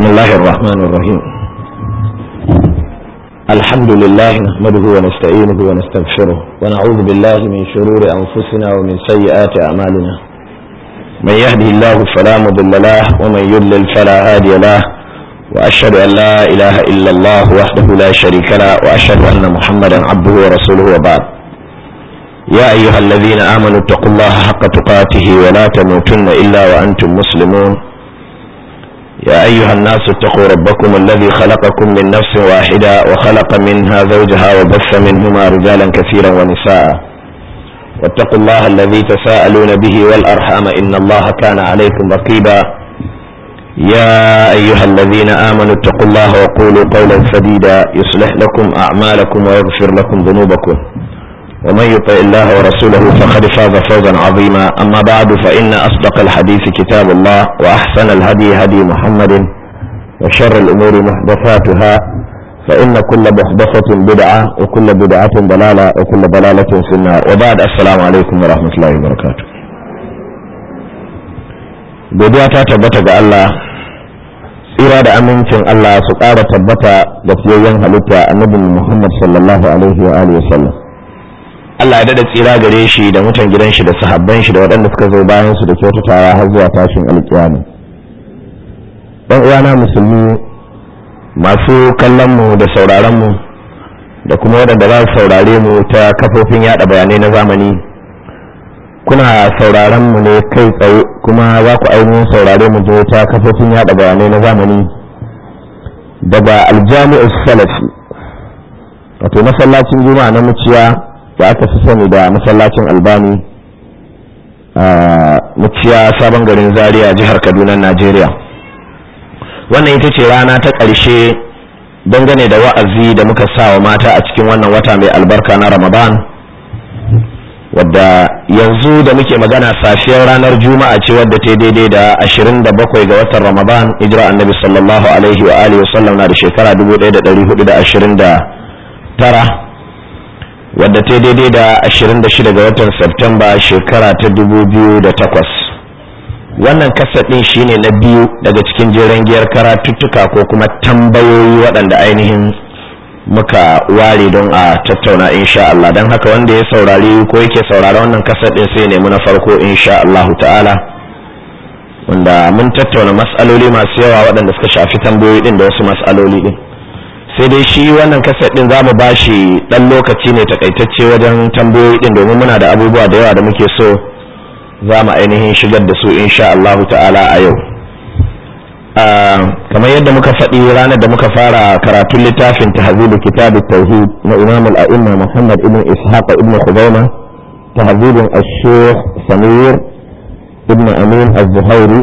بسم الله الرحمن الرحيم الحمد لله نحمده ونستعينه ونستغفره ونعوذ بالله من شرور أنفسنا ومن سيئات أعمالنا من يهده الله فلا مضل له ومن يضلل فلا هادي له وأشهد أن لا إله إلا الله وحده لا شريك له وأشهد أن محمدا عبده ورسوله وبعد يا أيها الذين آمنوا اتقوا الله حق تقاته ولا تموتن إلا وأنتم مسلمون يا أيها الناس اتقوا ربكم الذي خلقكم من نفس واحدة وخلق منها زوجها وبث منهما رجالا كثيرا ونساء واتقوا الله الذي تساءلون به والأرحام إن الله كان عليكم رقيبا يا أيها الذين آمنوا اتقوا الله وقولوا قولا سديدا يصلح لكم أعمالكم ويغفر لكم ذنوبكم ومن يطع الله ورسوله فقد فاز فوزا عظيما أما بعد فإن أصدق الحديث كتاب الله وأحسن الهدي هدي محمد وشر الأمور محدثاتها فإن كل محدثة بدعة وكل بدعة ضلالة وكل ضلالة في النار وبعد السلام عليكم ورحمة الله وبركاته godiya ta tabbata ga Allah tsira da amincin Allah su ƙara tabbata ga fiyayyen halitta annabi Muhammad sallallahu alaihi wa alihi wasallam Allah ya dada tsira gare shi da mutan gidan shi da sahabban shi da waɗanda suka zo bayan su da kyautatawa har zuwa tashin alƙiyama dan uwana musulmi masu kallon mu da sauraron mu da kuma waɗanda za su saurare mu ta kafofin yada bayanai na zamani kuna sauraron mu ne kai tsaye kuma za ku ainihin saurare mu je ta kafofin yada bayanai na zamani daga aljami'u salafi wato masallacin juma'a na muciya da aka fi sani da masallacin albani a muciya sabon garin zaria jihar kaduna najeriya wannan ita ce rana ta ƙarshe dangane da wa'azi da muka sa wa mata a cikin wannan wata mai albarka na ramadan wadda yanzu da muke magana safiyar ranar juma'a ce wadda ta daidai da 27 ga watan ramadan hijira annabi sallallahu alaihi wa alihi wasallam na da shekara 1429 wadda ta daidai da 26 ga watan Septemba shekara ta 2008 wannan kasadin shine na biyu daga cikin jeren giyar karatuttuka ko kuma tambayoyi waɗanda ainihin muka ware don a tattauna insha Allah don haka wanda ya saurari ko yake saurari wannan kasadin sai nemi na farko insha Allah ta'ala wanda mun tattauna mas'aloli masu yawa waɗanda suka shafi tambayoyi din da wasu mas'aloli din sai dai shi wannan kaset din zamu bashi dan lokaci ne takaitacce wajen tambayoyi din domin muna da abubuwa da yawa da muke so za mu ainihin shigar da su insha Allah ta'ala a yau kamar yadda muka faɗi ranar da muka fara karatun littafin tahzibu kitab tauhid na imam al-a'imma Muhammad ibn Ishaq ibn Khuzaima tahzibun ash-shaykh Samir ibn Amin az-Zuhairi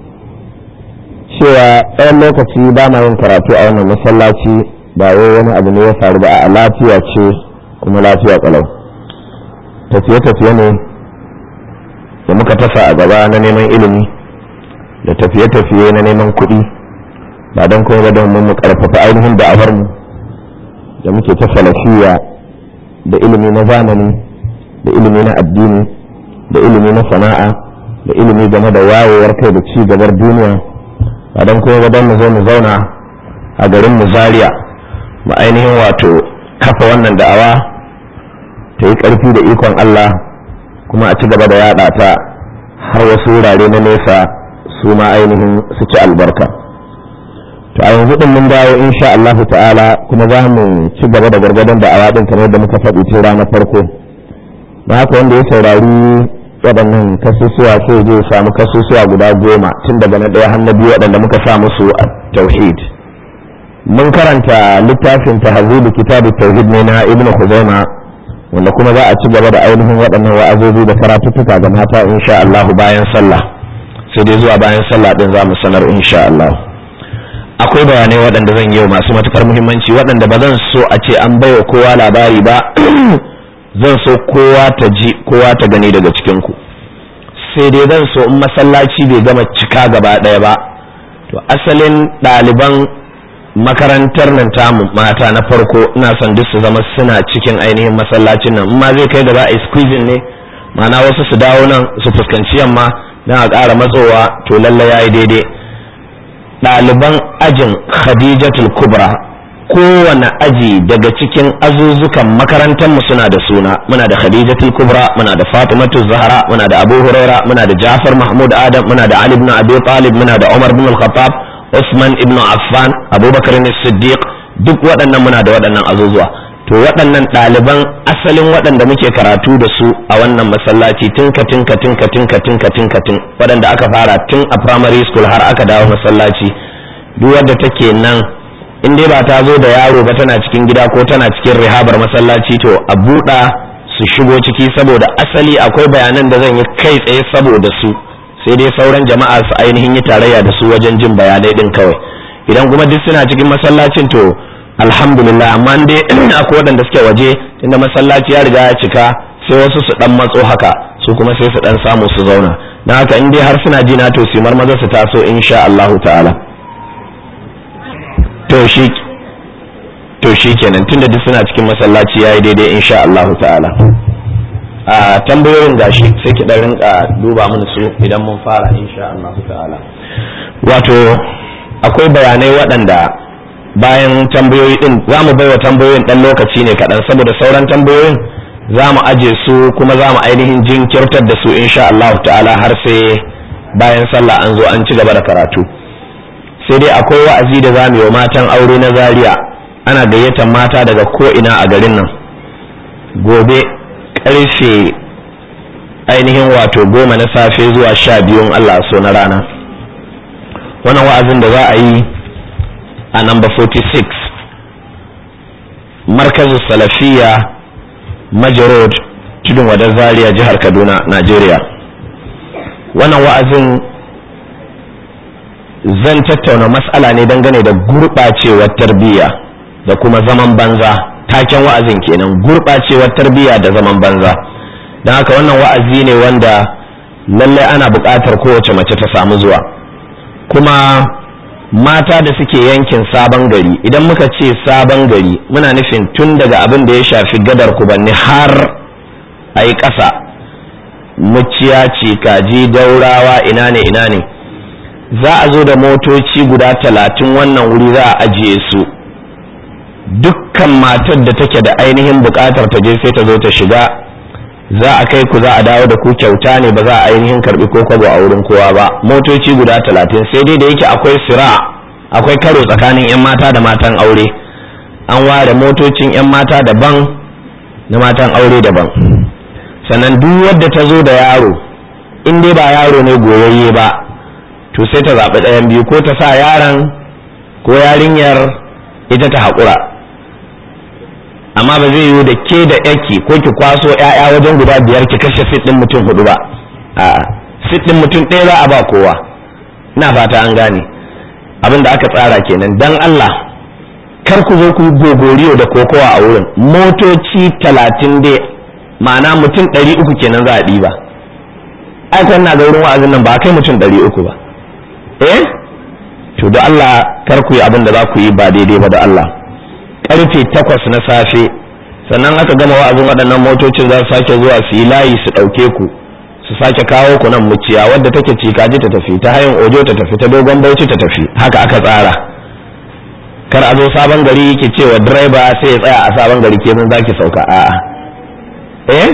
cewa ɗayan lokaci ba na yin karatu a wannan masallaci ba wai wani abu ne ya faru ba a lafiya ce kuma lafiya kalau tafiye-tafiye ne da muka tasa a gaba na neman ilimi da tafiye-tafiye na neman kuɗi ba don kuma ba don mu karfafa ainihin da'awar mu da muke ta falashiya da ilimi na zamani da ilimi na addini da ilimi na sana'a da ilimi game da wayewar kai da ci gabar duniya ba don kuma don mu zo mu zauna a garin mu zaria mu ainihin wato kafa wannan da'awa ta yi ƙarfi da ikon Allah kuma a ci gaba da yaɗa ta har wasu wurare na nesa su ma ainihin su ci albarka to a yanzu din mun dawo insha Allah ta'ala kuma za mu ci gaba da gargadon da'awa din kamar da muka faɗi tun ranar farko na haka wanda ya saurari waɗannan kasusuwa sai je samu kasusuwa guda goma tun daga na ɗaya har na biyu waɗanda muka sa musu a tauhid mun karanta littafin tahzibu kitabu tauhid ne na ibn khuzaima wanda kuma za a ci gaba da ainihin waɗannan wa'azozi da karatuttuka ga mata insha Allah bayan sallah sai dai zuwa bayan sallah din za mu sanar insha Allah akwai bayanai waɗanda zan yi masu matukar muhimmanci waɗanda ba zan so a ce an baiwa kowa labari ba zan so kowa ta ji kowa ta gani daga cikinku sai dai zan so in masallaci bai gama cika gaba ɗaya ba to asalin ɗaliban makarantar nan tamu mata na farko ina son duk su zama suna cikin ainihin masallacin nan ma zai kai da za a yi squeezing ne ma'ana wasu su dawo nan su fuskanci yamma don a ƙara matsowa to lallai ya yi daidai ɗaliban ajin khadijatul kubra kowane aji daga cikin azuzukan makarantar mu suna da suna muna da khadijatul kubra muna da fatimatu zahra muna da abu huraira muna da jafar mahmud adam muna da ali ibn abi talib muna da umar ibn al-khattab usman ibn affan abubakar siddiq duk waɗannan muna da waɗannan azuzuwa to waɗannan ɗaliban asalin waɗanda muke karatu da su a wannan masallaci tun katin katin katin katin katin katin waɗanda aka fara tun a primary school har aka dawo masallaci duk wadda take nan in dai ba ta zo da yaro ba tana cikin gida ko tana cikin rihabar masallaci to a buɗa su shigo ciki saboda asali akwai bayanan da zan yi kai tsaye saboda su sai dai sauran jama'a su ainihin yi tarayya da su wajen jin bayanai din kawai idan kuma duk suna cikin masallacin to alhamdulillah amma dai akwai waɗanda suke waje inda masallaci ya riga ya cika sai wasu su dan matso haka su kuma sai su dan samu su zauna don haka in dai har suna jina to su maza su taso insha Allahu ta'ala to shi to shi kenan tunda duk suna cikin masallaci yayi daidai insha Allahu ta'ala a tambayoyin gashi sai ki dan rinka duba mana su idan mun fara insha Allahu ta'ala wato akwai bayanai waɗanda bayan tambayoyi din za mu baiwa tambayoyin ɗan lokaci ne kaɗan saboda sauran tambayoyin za mu aje su kuma za mu ainihin jinkirtar da su insha Allah ta'ala har sai bayan sallah an zo an ci gaba da karatu sai dai akwai wa'azi da za mu yi wa matan aure na zaria ana gayyatar mata daga ko ina a garin nan gobe karfe ainihin wato goma na safe zuwa sha biyun Allah so na rana wannan wa'azin da za a yi a number 46 markazu salafiya majarod tudun wadar zaria jihar kaduna najeriya wannan wa'azin zan tattauna matsala ne dangane da gurɓacewar tarbiyya da kuma zaman banza taken wa'azin kenan gurɓacewar tarbiyya da zaman banza don haka wannan wa'azi ne wanda lallai ana buƙatar kowace mace ta samu zuwa kuma mata da suke yankin sabon gari idan muka ce sabon gari muna nufin tun daga abin da ya shafi gadar kubanni har a yi ƙasa muciya ce kaji daurawa ina ne ina ne za a zo da motoci guda talatin wannan wuri za a ajiye su dukkan matar da take da ainihin buƙatar ta je sai ta zo ta shiga za a kai ku za a dawo da ku kyauta ne ba za a ainihin karbi ko kwabo a wurin kowa ba motoci guda talatin sai dai da yake akwai sira akwai karo tsakanin 'yan mata da matan aure an ware motocin 'yan mata daban na matan aure daban sannan duk wadda ta zo da yaro in dai ba yaro ne goyayye ba to sai ta zaɓi ɗayan biyu ko ta sa yaron ko yarinyar ita ta haƙura amma ba zai yiwu da ke da yaki ko ki kwaso ƴaƴa wajen guda biyar ki kashe fit ɗin mutum hudu ba a'a fit ɗin mutum ɗaya za a ba kowa ina fata an gane abin da aka tsara kenan dan Allah kar ku zo ku gogoriyo da kokowa a wurin motoci talatin dai ma'ana mutum ɗari uku kenan za a ɗiba ai kan na ga wurin wa'azin nan ba kai mutum ɗari uku ba eh to da Allah kar ku yi abin da za ku yi ba daidai ba da Allah karfe takwas na safe sannan aka gama wa'azin waɗannan motocin za su sake zuwa su yi layi su ɗauke ku su sake kawo ku nan muciya wadda take cikaji ta tafi ta hayin ojo ta tafi ta dogon bauchi ta tafi haka aka tsara kar a zo sabon gari ke cewa direba sai ya tsaya a sabon gari ke za ki sauka a'a eh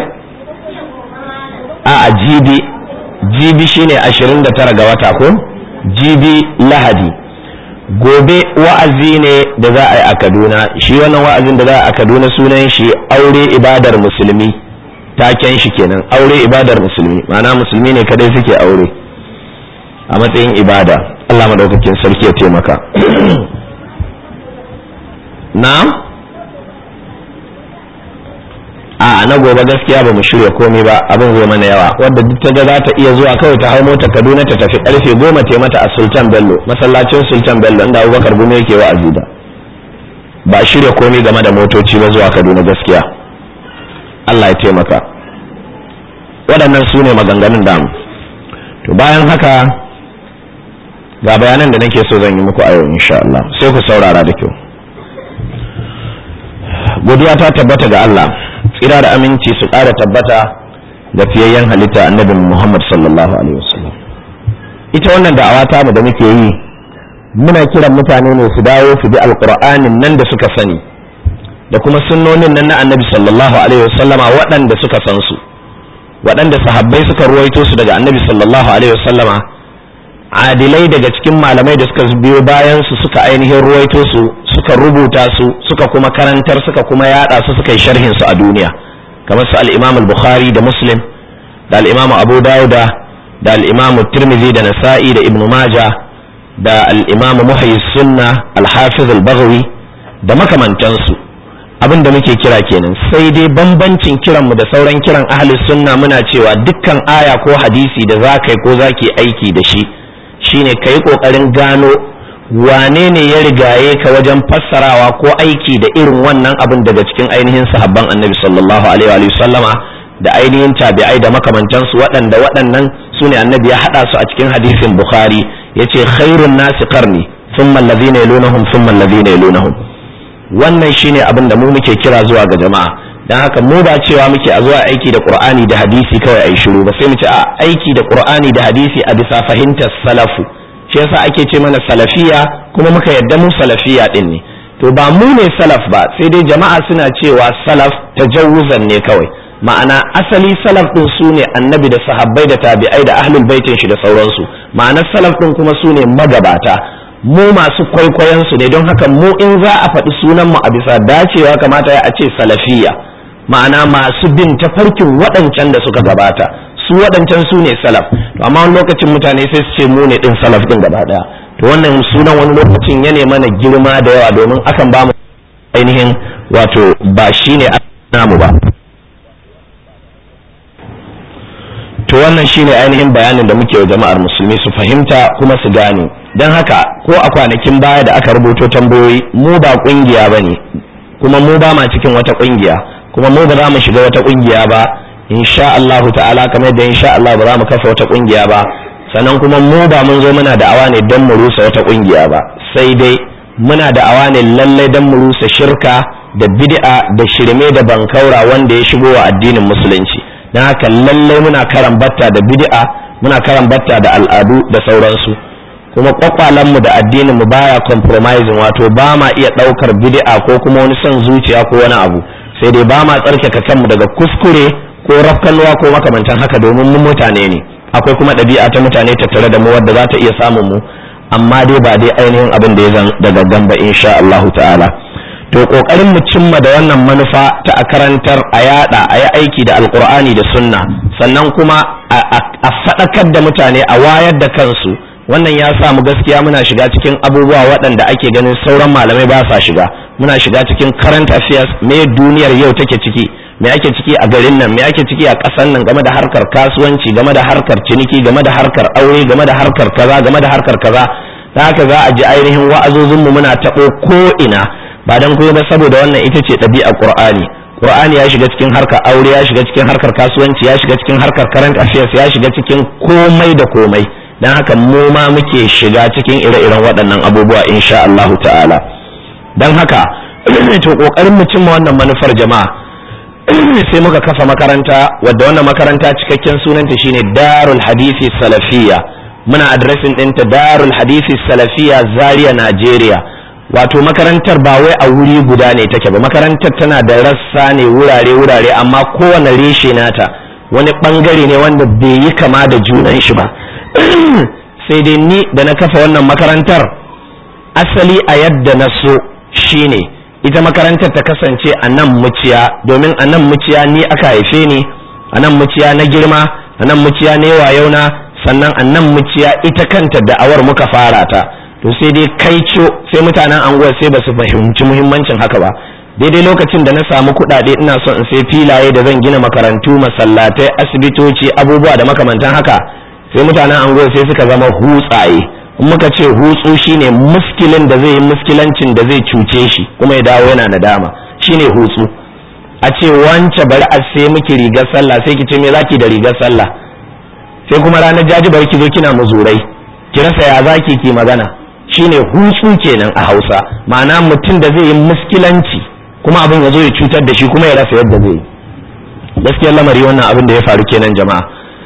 a'a jibi jibi shine ashirin da tara ga wata ko jibi lahadi gobe wa'azi ne da za a yi a kaduna shi wannan wa'azin da za a yi a kaduna sunan shi aure ibadar musulmi taken shi kenan aure ibadar musulmi ma'ana musulmi ne kadai suke aure a matsayin ibada allah maɗaukakin sarki ya taimaka na a na gobe gaskiya ba mu shirya komai ba abin zai mana yawa wadda duk ta ga za ta iya zuwa kawai ta hau mota kaduna ta tafi karfe goma ta mata a sultan bello masallacin sultan bello inda abubakar gume yake wa'azi da ba shirya komai game da motoci ba zuwa kaduna gaskiya allah ya taimaka waɗannan su ne maganganun damu to bayan haka ga bayanan da nake so zan yi muku a yau insha Allah sai ku saurara da kyau godiya ta tabbata ga Allah tsira da aminci su ƙara tabbata ga fiyayyen halitta annabin Muhammad sallallahu alaihi wasallam ita wannan da'awa ta mu da muke yi muna kiran mutane ne su dawo su bi alqur'anin nan da suka sani da kuma sunnonin nan na annabi sallallahu alaihi wasallama waɗanda suka san su waɗanda sahabbai suka ruwaito su daga annabi sallallahu alaihi wasallama adilai daga cikin malamai da suka biyo bayan su suka ainihin ruwaito su suka rubuta su suka kuma karantar suka kuma yada su suka yi sharhin su a duniya kamar su al-Imam al-Bukhari da Muslim da al-Imam Abu Dawuda da al-Imam Tirmidhi da Nasa'i da Ibn Majah da al-Imam Muhyi Sunna al-Hafiz al-Baghawi da makamantansu abin da muke kira kenan sai dai bambancin kiranmu da sauran kiran ahli sunna muna cewa dukkan aya ko hadisi da za ka yi ko za ki aiki da shi shine ka yi ƙoƙarin gano wane ne ya rigaye ka wajen fassarawa ko aiki da irin wannan abin daga cikin ainihin sahabban annabi sallallahu alaihi wa sallama da ainihin tabi'ai da makamantansu waɗanda waɗannan su ne annabi ya haɗa su a cikin hadisin bukhari ya ce khairun nasi qarni thumma alladhina yalunahum thumma alladhina yalunahum wannan shine abin da mu muke kira zuwa ga jama'a dan haka mu ba cewa muke a zuwa aiki da qur'ani da hadisi kawai ai shiru ba sai mu ce a aiki da qur'ani da hadisi a bisa fahimtar salafu shi yasa ake ce mana salafiya kuma muka yadda mu salafiya din ne to ba mu ne salaf ba sai dai jama'a suna cewa salaf tajawuzan ne kawai ma'ana asali salaf din su ne annabi da sahabbai da tabi'ai da ahlul baitin shi da sauransu ma'anar salaf din kuma su ne magabata mu masu kwaikwayon su ne don haka mu in za a faɗi sunan mu a bisa dacewa kamata ya a ce salafiya ma'ana masu bin tafarkin waɗancan da suka gabata su waɗancan su ne salaf to amma wani lokacin mutane sai su ce mu ne ɗin salaf ɗin gaba ɗaya to wannan sunan wani lokacin ya mana girma da yawa domin akan ba mu ainihin wato ba shi ne namu ba to wannan shine ainihin bayanin da muke wa jama'ar musulmi su fahimta kuma su gane don haka ko a kwanakin baya da aka rubuto tambayoyi mu ba kungiya ba ne kuma mu ba ma cikin wata kungiya kuma mu ba za mu shiga wata kungiya ba insha Allah ta'ala kamar da insha Allah ba za mu kafa wata kungiya ba sannan kuma mu ba mun zo muna da'awa ne don mu rusa wata kungiya ba sai dai muna da'awa ne lallai don mu rusa shirka da bid'a da shirme da bankaura wanda ya shigo wa addinin musulunci don haka lallai muna karan batta da bid'a muna karan batta da al'adu da sauransu kuma kwakwalanmu da addininmu baya compromising wato ba ma iya ɗaukar bid'a ko kuma wani son zuciya ko wani abu sai dai ba ma tsarkaka kanmu daga kuskure ko rafkalwa ko makamantan haka domin mu mutane ne akwai kuma ɗabi'a ta mutane tattare da mu wadda za ta iya samun mu amma dai ba dai ainihin abin da ya zan daga gamba insha Allahu ta'ala to kokarin mu cimma da wannan manufa ta a karantar a yada a yi aiki da alkur'ani da sunna sannan kuma a faɗakar da mutane a wayar da kansu wannan ya sa mu gaskiya muna shiga cikin abubuwa waɗanda ake ganin sauran malamai ba sa shiga muna shiga cikin current affairs me duniyar yau take ciki me ake ciki a garin nan me ake ciki a ƙasar nan game da harkar kasuwanci game da harkar ciniki game da harkar aure game da harkar kaza game da harkar kaza da haka za a ji ainihin wa'azozinmu muna taɓo ko ina ba dan kuma ba saboda wannan ita ce ɗabi'a qur'ani qur'ani ya shiga cikin harkar aure ya shiga cikin harkar kasuwanci ya shiga cikin harkar current affairs ya shiga cikin komai da komai dan haka mu ma muke shiga cikin ire-iren waɗannan abubuwa insha Allah ta'ala dan haka to kokarin mu cimma wannan manufar jama'a sai muka kafa makaranta wadda wannan makaranta cikakken sunanta shine Darul Hadisi Salafiyya muna adresin ɗinta Darul Hadisi Salafiyya Zaria Najeriya wato makarantar ba wai a wuri guda ne take ba makarantar tana da rassa ne wurare wurare amma kowane reshe nata wani bangare ne wanda bai yi kama da junan shi ba sai dai ni da na kafa wannan makarantar asali a yadda na so shine ita makarantar ta kasance a nan muciya domin a nan muciya ni aka haife ni a nan muciya na girma a nan muciya na yawa sannan a nan muciya ita kanta da'awar muka fara ta to sai dai kai sai mutanen anguwar sai ba su fahimci muhimmancin haka ba daidai lokacin da na samu kuɗaɗe ina son in sai filaye da zan gina makarantu masallatai asibitoci abubuwa da makamantan haka sai mutanen anguwar sai suka zama hutsaye in muka ce hutsu shine muskilin da zai yi muskilancin da zai cuce shi kuma ya dawo yana nadama shine hutsu a ce wance bari a sai miki rigar sallah sai ki ce me zaki da rigar sallah sai kuma ranar jaji bari ki zo kina muzurai ki rasa ya zaki ki magana shine hutsu kenan a Hausa ma'ana mutum da zai yi muskilanci kuma abin ya zo ya cutar da shi kuma ya rasa yadda zai yi gaskiyar lamari wannan abin da ya faru kenan jama'a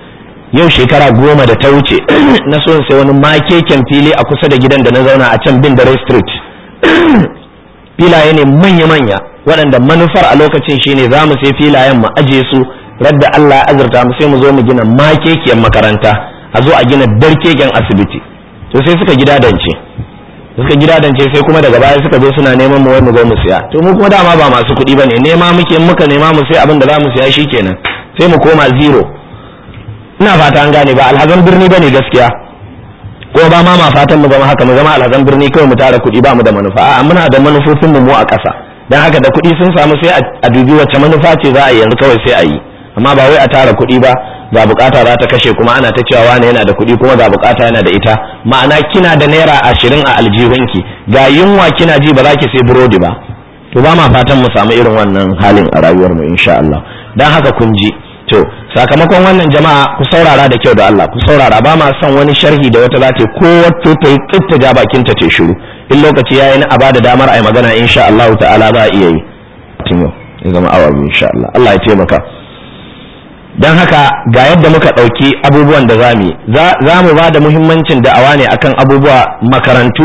yau shekara goma da ta wuce na so sai wani makeken fili a kusa da gidan da na zauna a can bin dare street filaye ne manya-manya waɗanda manufar a lokacin shine za mu sai filayen mu aje su radda Allah ya azurta mu sai mu zo mu gina makekiyar makaranta a zo a gina darkeken asibiti to sai suka gidadance suka gidadance sai kuma daga baya suka zo suna neman mu wai mu zo mu siya to mu kuma dama ba masu kuɗi bane nema muke muka nema mu sai abin da za mu siya shikenan sai mu koma zero ina fata an gane ba alhazan birni bane gaskiya ko ba ma ma fatan mu zama haka mu zama alhazan birni kawai mu tara kuɗi ba mu da manufa a'a muna da manufofin mu a ƙasa dan haka da kuɗi sun samu sai a dubi wacce manufa ce za a yi yanzu kawai sai a yi amma ba wai a tara kuɗi ba ga bukata za ta kashe kuma ana ta cewa wani yana da kuɗi kuma ga bukata yana da ita ma'ana kina da naira ashirin a aljihunki ga yunwa kina ji ba za ki sai burodi ba to ba ma fatan mu samu irin wannan halin a rayuwar mu insha Allah dan haka kun ji to sakamakon wannan jama'a ku saurara da kyau da Allah ku saurara ba ma son wani sharhi da wata za ta ko wato ta yi tsitta ja bakin ta ce shiru in lokaci yayi na a bada damar ai magana insha Allah ta'ala za a iya yi tun yau ya zama awa insha Allah Allah ya taimaka don haka ga yadda muka ɗauki abubuwan da za mu yi za mu ba da muhimmancin da'awa ne akan abubuwa makarantu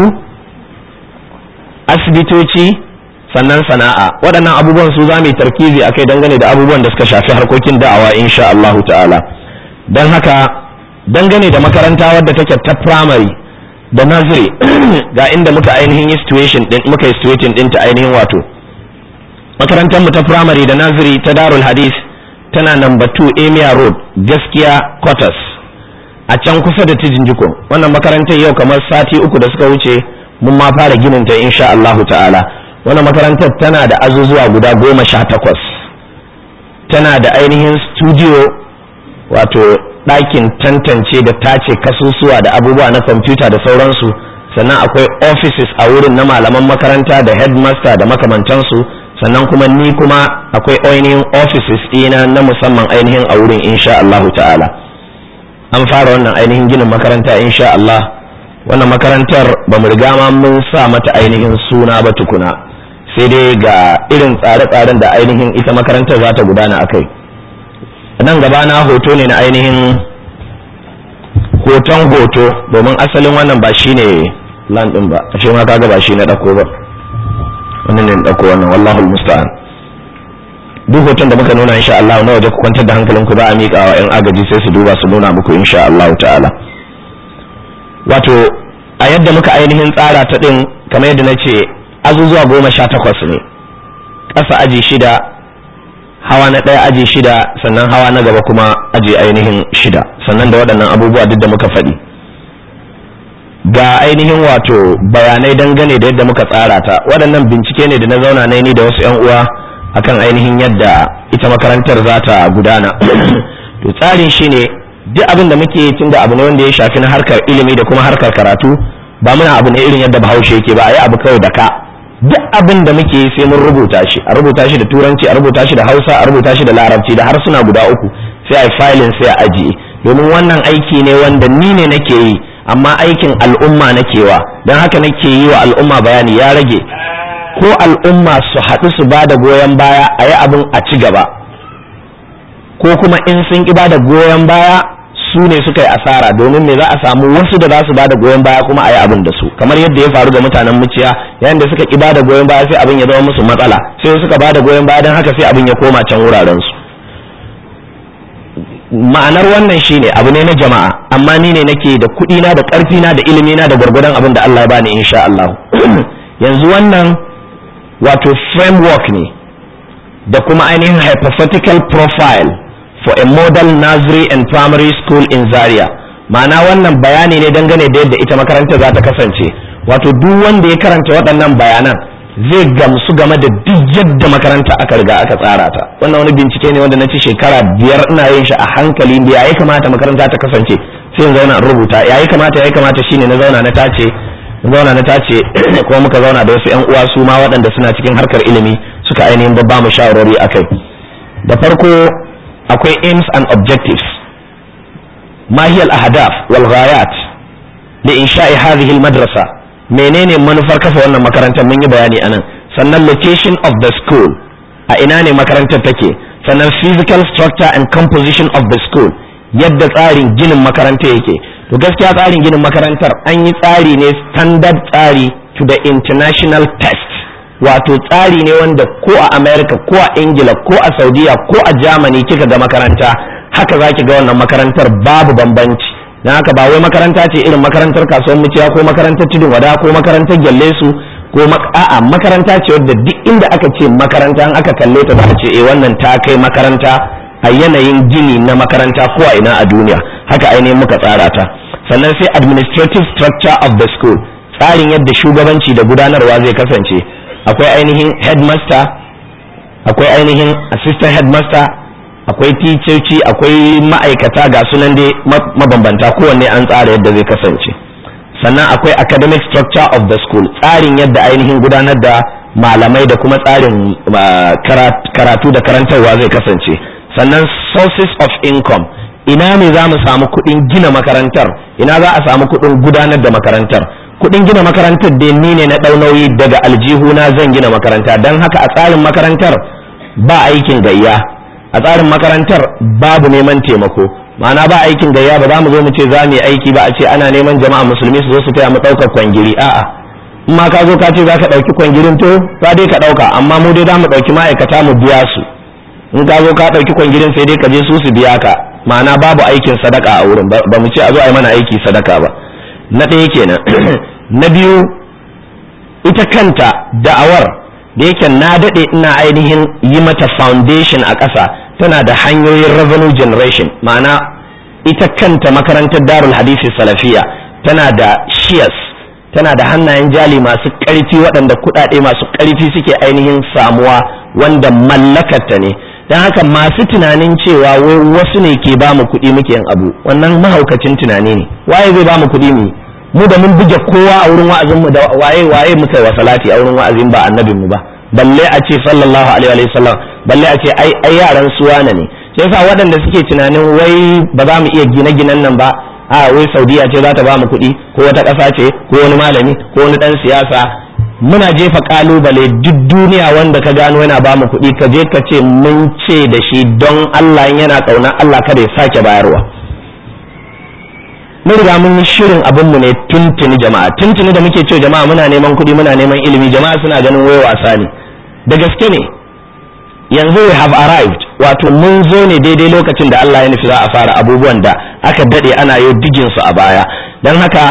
asibitoci sannan sana'a waɗannan abubuwan su za mu yi tarkizi a kai dangane da abubuwan da suka shafi harkokin da'awa insha Allahu ta'ala don haka dangane da makaranta wadda take ta primary da nursery ga inda muka ainihin yi situation din muka yi situation din ta ainihin wato makarantar mu ta primary da nursery ta Darul Hadith tana number 2 Emia Road gaskiya quarters a can kusa da Tijinjiko wannan makarantar yau kamar sati uku da suka wuce mun ma fara ginin ta insha Allahu ta'ala wannan makarantar tana da azuzuwa guda goma sha takwas tana da ainihin studio wato ɗakin tantance da tace kasusuwa da abubuwa na kwamfuta da sauransu sannan akwai offices a wurin na malaman makaranta da headmaster da makamantansu sannan kuma ni kuma akwai ainihin offices ɗina na musamman ainihin a wurin insha Allahu ta'ala an fara wannan ainihin ginin makaranta insha Allah wannan makarantar ba mu riga ma mun sa mata ainihin suna ba tukuna sai dai ga irin tsare-tsaren da ainihin ita makarantar za ta gudana a kai nan gaba na hoto ne na ainihin hoton hoto domin asalin wannan ba shi ne land ɗin ba ashe ma kaga ba shi na ɗauko ba wannan ne ɗauko wannan wallahu musta'an duk hoton da muka nuna insha Allah na waje ku kwantar da hankalinku ba a miƙa wa 'yan agaji sai su duba su nuna muku insha Allah ta'ala wato a yadda muka ainihin tsara ta ɗin kamar yadda na ce azuzuwa goma sha takwas ne ƙasa aji shida hawa na ɗaya aji shida sannan hawa na gaba kuma aji ainihin shida sannan da waɗannan abubuwa duk da muka faɗi ga ainihin wato bayanai dangane da yadda muka tsara ta waɗannan bincike ne da na zauna na ni da wasu 'yan uwa akan ainihin yadda ita makarantar za ta gudana to tsarin shi ne duk abin da muke tun da abu ne wanda ya shafi na harkar ilimi da kuma harkar karatu ba muna abu ne irin yadda bahaushe yake ba a yi abu kawai da ka duk abin da muke yi sai mun rubuta shi a rubuta shi da turanci a rubuta shi da hausa a rubuta shi da larabci da harsuna guda uku sai a yi filin sai a ajiye domin wannan aiki ne wanda ni ne nake yi amma aikin al'umma nake wa don haka nake yi wa al'umma bayani ya rage ko al'umma su haɗu su ba da goyon baya a yi abin a ci gaba ko kuma in sun ƙi ba da goyon baya su ne suka yi asara domin me za a samu wasu da za su bada goyon baya kuma a yi abin da su kamar yadda ya faru ga mutanen muciya yayin da suka ki bada goyon baya sai abin ya zama musu matsala sai suka bada goyon baya don haka sai abin ya koma can wuraren su ma'anar wannan shine abu ne na jama'a amma ni ne nake da kuɗi na da ƙarfi na da ilimi na da gwargwadon abin da Allah ya bani insha Allah yanzu wannan wato framework ne da kuma ainihin hypothetical profile for a model nursery and primary school in Zaria ma'ana wannan bayani ne dangane da yadda ita makarantar za ta kasance wato duk wanda ya karanta waɗannan bayanan zai gamsu game da duk yadda makaranta aka riga aka tsara ta wannan wani bincike ne wanda na ci shekara biyar ina yin shi a hankali da yayi kamata makaranta ta kasance sai in zauna in rubuta yayi kamata yayi kamata shine na zauna na tace na zauna na tace kuma muka zauna da wasu yan uwa su ma waɗanda suna cikin harkar ilimi suka ainihin babba mu shawarwari akai da farko akwai aims and objectives ما هي الأهداف والغايات لإنشاء هذه المدرسة menene manufar kafa wannan makarantar mun yi bayani anan sannan location of the school a ina ne makarantar take sannan physical structure and composition of the school yadda tsarin ginin makaranta yake to gaskiya tsarin ginin makarantar an yi tsari ne standard tsari to the international test wato tsari ne wanda ko a america ko a ingila ko a saudiya ko a germany kika ga makaranta haka zaki ga wannan makarantar babu bambanci na haka ba wai makaranta ce irin makarantar kasuwar muciya ko makarantar tudun wada ko makarantar gyalle su ko a'a makaranta ce wadda duk inda aka ce makaranta an aka kalle ta za a ce eh wannan ta kai makaranta a yanayin gini na makaranta ko a ina a duniya haka ainihin muka tsara ta sannan sai administrative structure of the school tsarin yadda shugabanci da gudanarwa zai kasance akwai ainihin headmaster akwai ainihin assistant headmaster akwai ticoci akwai ma'aikata ga sunan dai mabambanta kowanne an tsara yadda zai kasance sannan akwai academic structure of the school tsarin yadda ainihin gudanar da malamai da kuma tsarin karatu da karantarwa zai kasance sannan sources of income ina ne za mu samu kuɗin gina makarantar ina za a samu kuɗin gudanar da makarantar kuɗin gina makarantar dai ni ne na ɗau nauyi daga aljihuna zan gina makaranta don haka a tsarin makarantar ba aikin gayya a tsarin makarantar babu neman taimako ma'ana ba aikin gayya ba za mu zo mu ce za mu yi aiki ba a ce ana neman jama'a musulmi su zo su taya mu ɗaukar kwangiri a'a in ma ka zo ka ce za ka ɗauki kwangirin to za dai ka ɗauka amma mu dai za mu ɗauki ma'aikata mu biya su in ka zo ka ɗauki kwangirin sai dai ka je su su biya ka ma'ana babu aikin sadaka a wurin ba mu ce a zo a yi mana aiki sadaka ba na ɗaya kenan na biyu ita kanta da'awar da yake na daɗe ina ainihin yi mata foundation a ƙasa tana da hanyoyin revenue generation ma'ana ita kanta makarantar darul hadisi salafiya tana da shares tana da hannayen jali masu ƙarfi waɗanda kuɗaɗe masu ƙarfi suke ainihin samuwa wanda mallakarta ne don haka masu tunanin cewa wai wasu ne ke ba mu kuɗi muke yin abu wannan mahaukacin tunani ne waye zai ba mu kuɗi mu mu da mun buge kowa a wurin wa'azin mu da waye waye muka wa salati a wurin wa'azin ba annabin mu ba balle a ce sallallahu alaihi wa sallam balle a ce ai ai yaran suwana ne sai yasa waɗanda suke tunanin wai ba za mu iya gine-ginen nan ba a wai saudiya ce za ta ba mu kuɗi ko wata ƙasa ce ko wani malami ko wani ɗan siyasa muna jefa kalubale duk duniya wanda ka gano yana ba mu kuɗi ka je ka ce mun ce da shi don Allah yana ƙaunar Allah kada ya sake bayarwa mun riga mun yi shirin abin mu ne tuntuni jama'a tuntuni da muke cewa jama'a muna neman kuɗi muna neman ilimi jama'a suna ganin wai wasa ne da gaske ne yanzu we have arrived wato mun zo ne daidai lokacin da Allah ya nufi za a fara abubuwan da aka dade ana yi digin su a baya don haka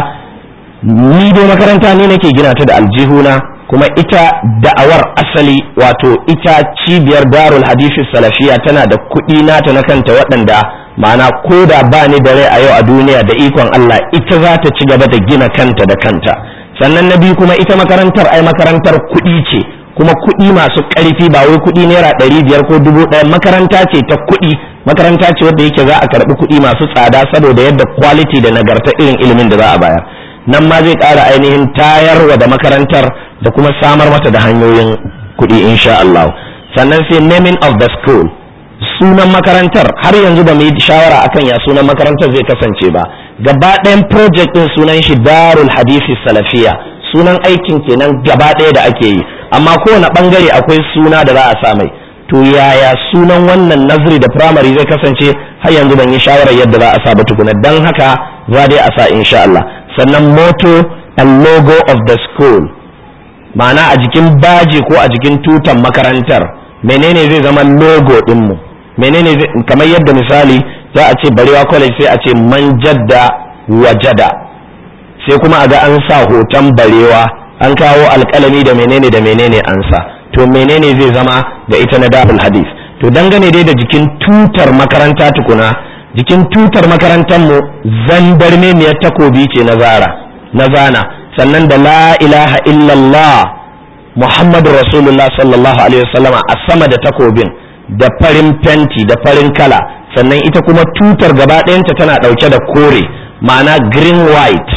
ni dai makaranta ne nake gina ta da aljihuna kuma ita da'awar asali wato ita cibiyar darul hadisi salafiya tana da kuɗi nata na kanta waɗanda ma'ana ko da ba ni da rai a yau a duniya da ikon Allah ita za ta ci gaba da gina kanta da kanta sannan na biyu kuma ita makarantar ai makarantar kuɗi ce kuma kuɗi masu ƙarfi ba wai kuɗi naira ɗari biyar ko dubu ɗaya makaranta ce ta kuɗi makaranta ce wadda yake za a karɓi kuɗi masu tsada saboda yadda quality da nagarta irin ilimin da za a bayar nan ma zai ƙara ainihin tayarwa da makarantar da kuma samar mata da hanyoyin kuɗi insha Allah sannan sai naming of the school sunan makarantar har yanzu ba mu yi shawara akan ya sunan makarantar zai kasance ba gaba ɗayan project ɗin sunan shi darul hadisi salafiya sunan aikin kenan gaba ɗaya da ake yi amma kowane ɓangare akwai suna da za a sa mai to yaya sunan wannan nazari da primary zai kasance har yanzu ban yi shawarar yadda za a sa ba tukuna dan haka za dai a sa insha Allah sannan motto and logo of the school ma'ana a jikin baji ko a jikin tutan makarantar menene zai zama logo dinmu menene kamar yadda misali za a ce barewa college sai a ce man jadda wajada sai kuma a ga an sa hoton barewa an kawo alkalami da menene da menene an sa to menene zai zama da ita na darul hadith to dangane dai da jikin tutar makaranta tukuna jikin tutar makarantar mu zandarmemiyar takobi ce na zara na zana sannan da la ilaha illallah muhammadu rasulullah sallallahu alaihi wasallama a sama da takobin da farin fenti da farin kala sannan ita kuma tutar gaba ɗayanta tana ɗauke da kore ma'ana green white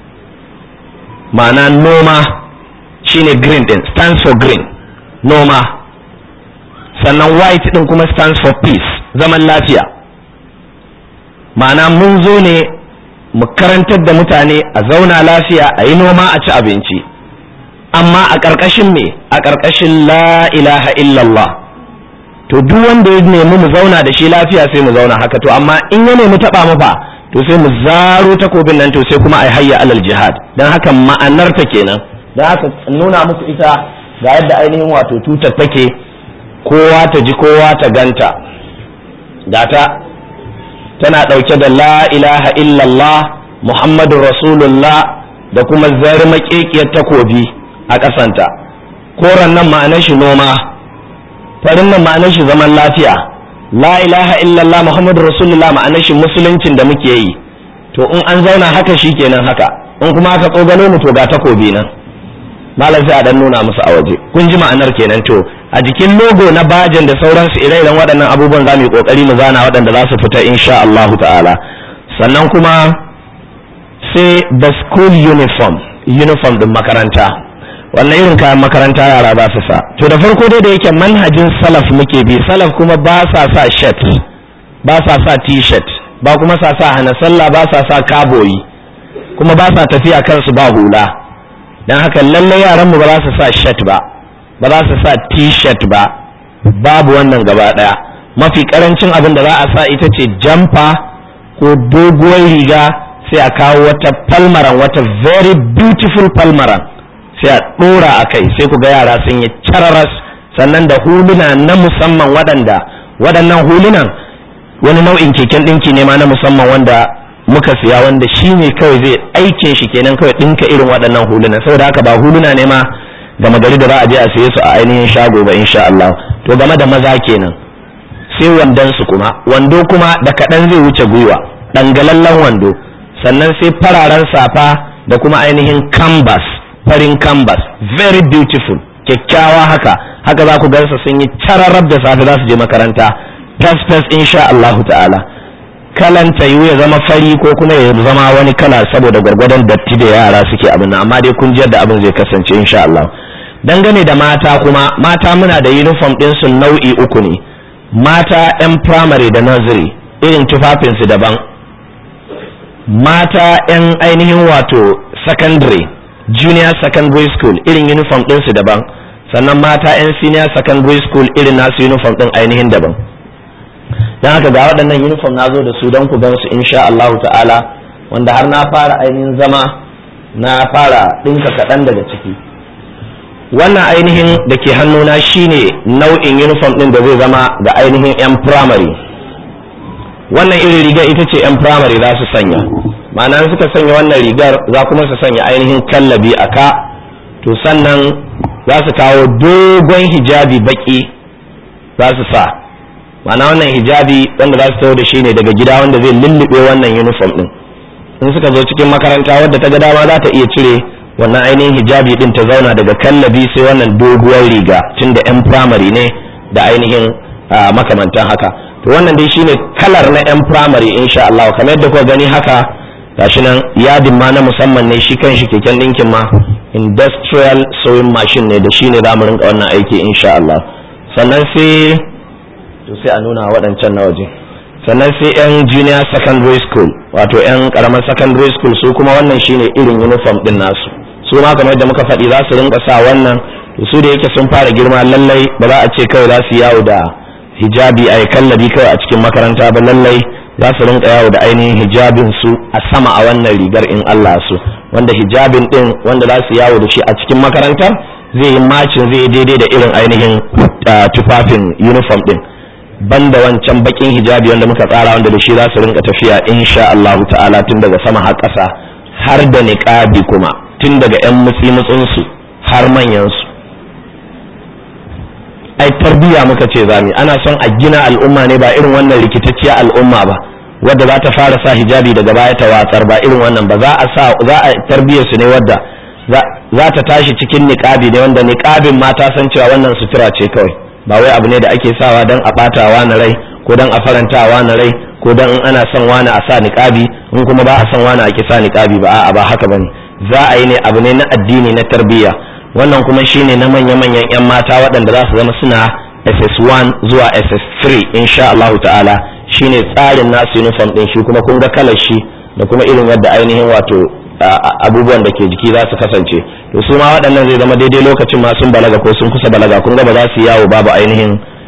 ma'ana noma shine green din stands for green noma sannan white din kuma stands for peace zaman lafiya ma'ana mun zo ne mu karantar da mutane a zauna lafiya a yi noma a ci abinci amma a ƙarƙashin me a ƙarƙashin la ilaha illallah to duk wanda ya nemi mu zauna da shi lafiya sai mu zauna haka to amma in ya nemi taba mu fa to sai mu zaro takobin nan to sai kuma ai hayya alal jihad dan haka ma'anar ta kenan dan haka nuna muku ita ga yadda ainihin wato tutar take kowa ta ji kowa ta ganta gata tana dauke da la ilaha illallah muhammadur rasulullah da kuma zarmakekiyar takobi a ƙasanta koran nan ma'anar shi noma farin nan ma'anar shi zaman lafiya la ilaha illallah muhammadu rasulullah ma'anar shi musuluncin da muke yi to in an zauna haka shi kenan haka in kuma aka tsogalo mu to ga takobi nan malam sai a dan nuna musu a waje kun ji ma'anar kenan to a jikin logo na bajan da sauransu ire-iren waɗannan abubuwan za mu yi kokari mu zana waɗanda za su fita insha Allah ta'ala sannan kuma sai the school uniform uniform din makaranta wannan irin kayan makaranta yara ba su sa to da farko dai da yake manhajin salaf muke bi salaf kuma ba sa sa shirt ba sa sa t-shirt ba kuma sa sa hana sallah ba sa sa kaboyi kuma ba sa tafiya kansu ba hula don haka lallai yaran mu ba za su sa shirt ba ba za su sa t-shirt ba babu wannan gaba daya mafi karancin abin da za a sa ita ce jamfa ko doguwar riga sai a kawo wata palmaran wata very beautiful palmaran sai a ɗora a kai sai ku ga yara sun yi cararas sannan da huluna na musamman waɗanda waɗannan hulunan wani nau'in keken ɗinki ne ma na musamman wanda muka siya wanda shi ne kawai zai aikin shi kenan kawai ɗinka irin waɗannan hulunan saboda haka ba huluna ne ma gama gari da za a je a siye su a ainihin shago ba insha Allah to game da maza kenan sai wandon su kuma wando kuma da kaɗan zai wuce gwiwa ɗangalallen wando sannan sai fararen safa da kuma ainihin canvas farin canvas very beautiful kyakkyawa haka haka za ku gansa sun yi cararrab da safe za su je makaranta fes fes insha Allahu ta'ala kalan tayu ya zama fari ko kuma ya zama wani kala saboda gwargwadon datti da yara suke abin nan amma dai kun ji yadda abin zai kasance insha Allah dangane da mata kuma mata muna da uniform din su nau'i uku ne mata yan primary da nursery irin tufafinsu daban mata yan ainihin wato secondary junior secondary school irin uniform ɗinsu daban sannan mata 'yan senior secondary school irin nasu uniform ɗin ainihin daban don haka ga waɗannan uniform na zo da su don ku gansu insha Allah ta'ala wanda har na fara ainihin zama na fara ɗinka kaɗan daga ciki wannan ainihin da ke hannuna shine nau'in uniform ɗin da zai zama ga ainihin 'yan primary wannan irin rigar ita ce 'yan primary za su sanya ma'ana suka sanya wannan rigar za kuma su sanya ainihin kallabi a ka to sannan za su kawo dogon hijabi baki za su sa ma'ana wannan hijabi wanda za su taho da shi ne daga gida wanda zai lullube wannan uniform din in suka zo cikin makaranta wadda ta ga dama za ta iya cire wannan ainihin hijabi din ta zauna daga kallabi sai wannan doguwar riga tun da 'yan primary ne da ainihin makamantan haka to wannan dai shine kalar na 'yan primary insha Allah kamar yadda kuka gani haka gashi nan yadin ma na musamman ne shi kanshi keken ɗinkin ma industrial sewing machine ne da shi ne za mu rinka wannan aiki insha Allah sannan sai to sai a nuna waɗancan na waje sannan sai yan junior secondary school wato yan karamar secondary school su kuma wannan shine irin uniform din nasu su ma kamar yadda muka faɗi za su rinka sa wannan to su da yake sun fara girma lallai ba za a ce kawai za su yawo da hijabi a kallabi kawai a cikin makaranta ba lallai za su rinka yawo da ainihin hijabin su a sama a wannan rigar in Allah su wanda hijabin din wanda za su yawo da shi a cikin makarantar zai yi macin zai daidai da irin ainihin tufafin uniform din banda wancan bakin hijabi wanda muka tsara wanda da shi za su rinka tafiya insha Allah ta'ala tun daga sama har ƙasa har da niqabi kuma tun daga yan mutsi mutsunsu har manyan su ai tarbiya muka ce zami ana son a gina al'umma ne ba irin wannan rikitacciya al'umma ba wadda za ta fara sa hijabi daga baya ta watsar ba irin wannan ba za a sa za a tarbiyar su ne wadda za ta tashi cikin niqabi ne wanda niqabin ma ta san cewa wannan sutura ce kawai ba wai abu ne da ake sawa dan a batawa na rai ko dan a farantawa na rai ko dan in ana son wani a sa niqabi in kuma ba a son wani a ki sa niqabi ba a'a ba haka bane za a yi ne abu ne na addini na tarbiyya wannan kuma shine na manya-manyan 'yan mata waɗanda za su zama suna ss1 zuwa ss3 insha Allah ta'ala shine tsarin nasu uniform ɗin shi kuma kun ga kalar shi da kuma irin yadda ainihin wato abubuwan da ke jiki za su kasance to su ma waɗannan zai zama daidai lokacin ma sun balaga ko sun kusa balaga kun ga ba za su yawo babu ainihin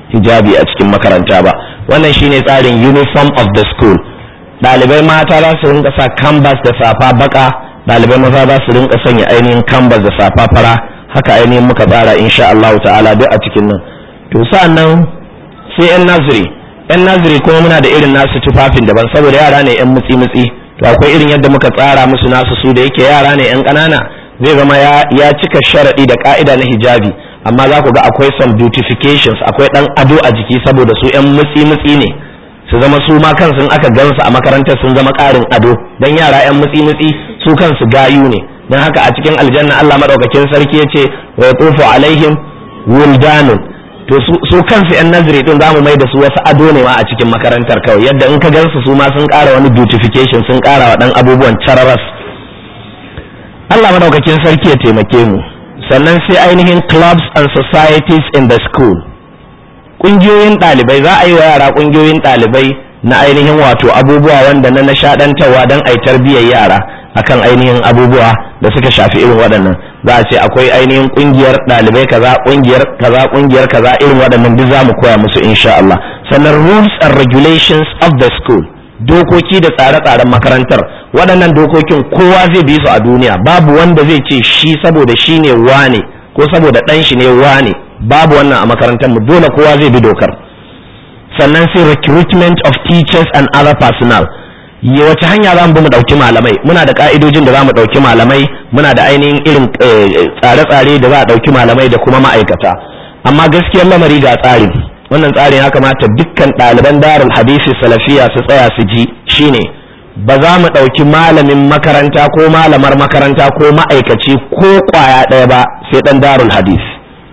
hijabi a cikin makaranta ba wannan shine tsarin uniform of the school ɗalibai mata za su rinka sa canvas da safa baka ɗalibai maza za su rinka sanya ainihin canvas da safa fara haka ainihin muka tsara insha Allah ta'ala duk a cikin nan to sa'annan sai yan naziri yan naziri kuma muna da irin nasu tufafin daban saboda yara ne yan mutsi mutsi to akwai irin yadda muka tsara musu nasu su da yake yara ne yan ƙanana zai zama ya cika sharaɗi da ka'ida na hijabi amma za ku ga akwai some beautifications akwai ɗan ado a jiki saboda su yan mutsi mutsi ne su zama su ma kansu aka gansu a makarantar sun zama ƙarin ado dan yara yan mutsi mutsi su kansu gayu ne dan haka a cikin aljanna Allah madaukakin sarki yace wa yatufu alaihim wildanun to su kansu yan nazari din zamu mai da su wasu ado ne ma a cikin makarantar kawai yadda in ka gansu su ma sun ƙara wani beautification sun ƙara wa dan abubuwan chararas Allah madaukakin sarki ya taimake mu sannan sai ainihin clubs and societies in the school kungiyoyin ɗalibai za a yi wa yara kungiyoyin ɗalibai na ainihin wato abubuwa wanda na nishaɗantarwa don a yi tarbiyyar yara akan ainihin abubuwa da suka shafi irin waɗannan za a ce akwai ainihin kungiyar ɗalibai kaza kungiyar kaza kungiyar kaza irin waɗannan duk za mu koya musu insha Allah sannan rules and regulations of the school dokoki da tsare-tsaren makarantar waɗannan dokokin kowa zai bi su a duniya babu wanda zai ce shi saboda shi ne wane ko saboda ɗan shi ne wane babu wannan a makarantar mu dole kowa zai bi dokar sannan sai recruitment of teachers and other personnel ya wace hanya za mu bi mu ɗauki malamai muna da ka'idojin da za mu ɗauki malamai muna da ainihin irin tsare-tsare da za a ɗauki malamai da kuma ma'aikata amma gaskiyar lamari ga tsarin wannan tsarin ya kamata dukkan ɗaliban darul hadisi salafiya su tsaya su ji shine ba za mu ɗauki malamin makaranta ko malamar makaranta ko ma'aikaci ko ƙwaya ɗaya ba sai ɗan darul hadisi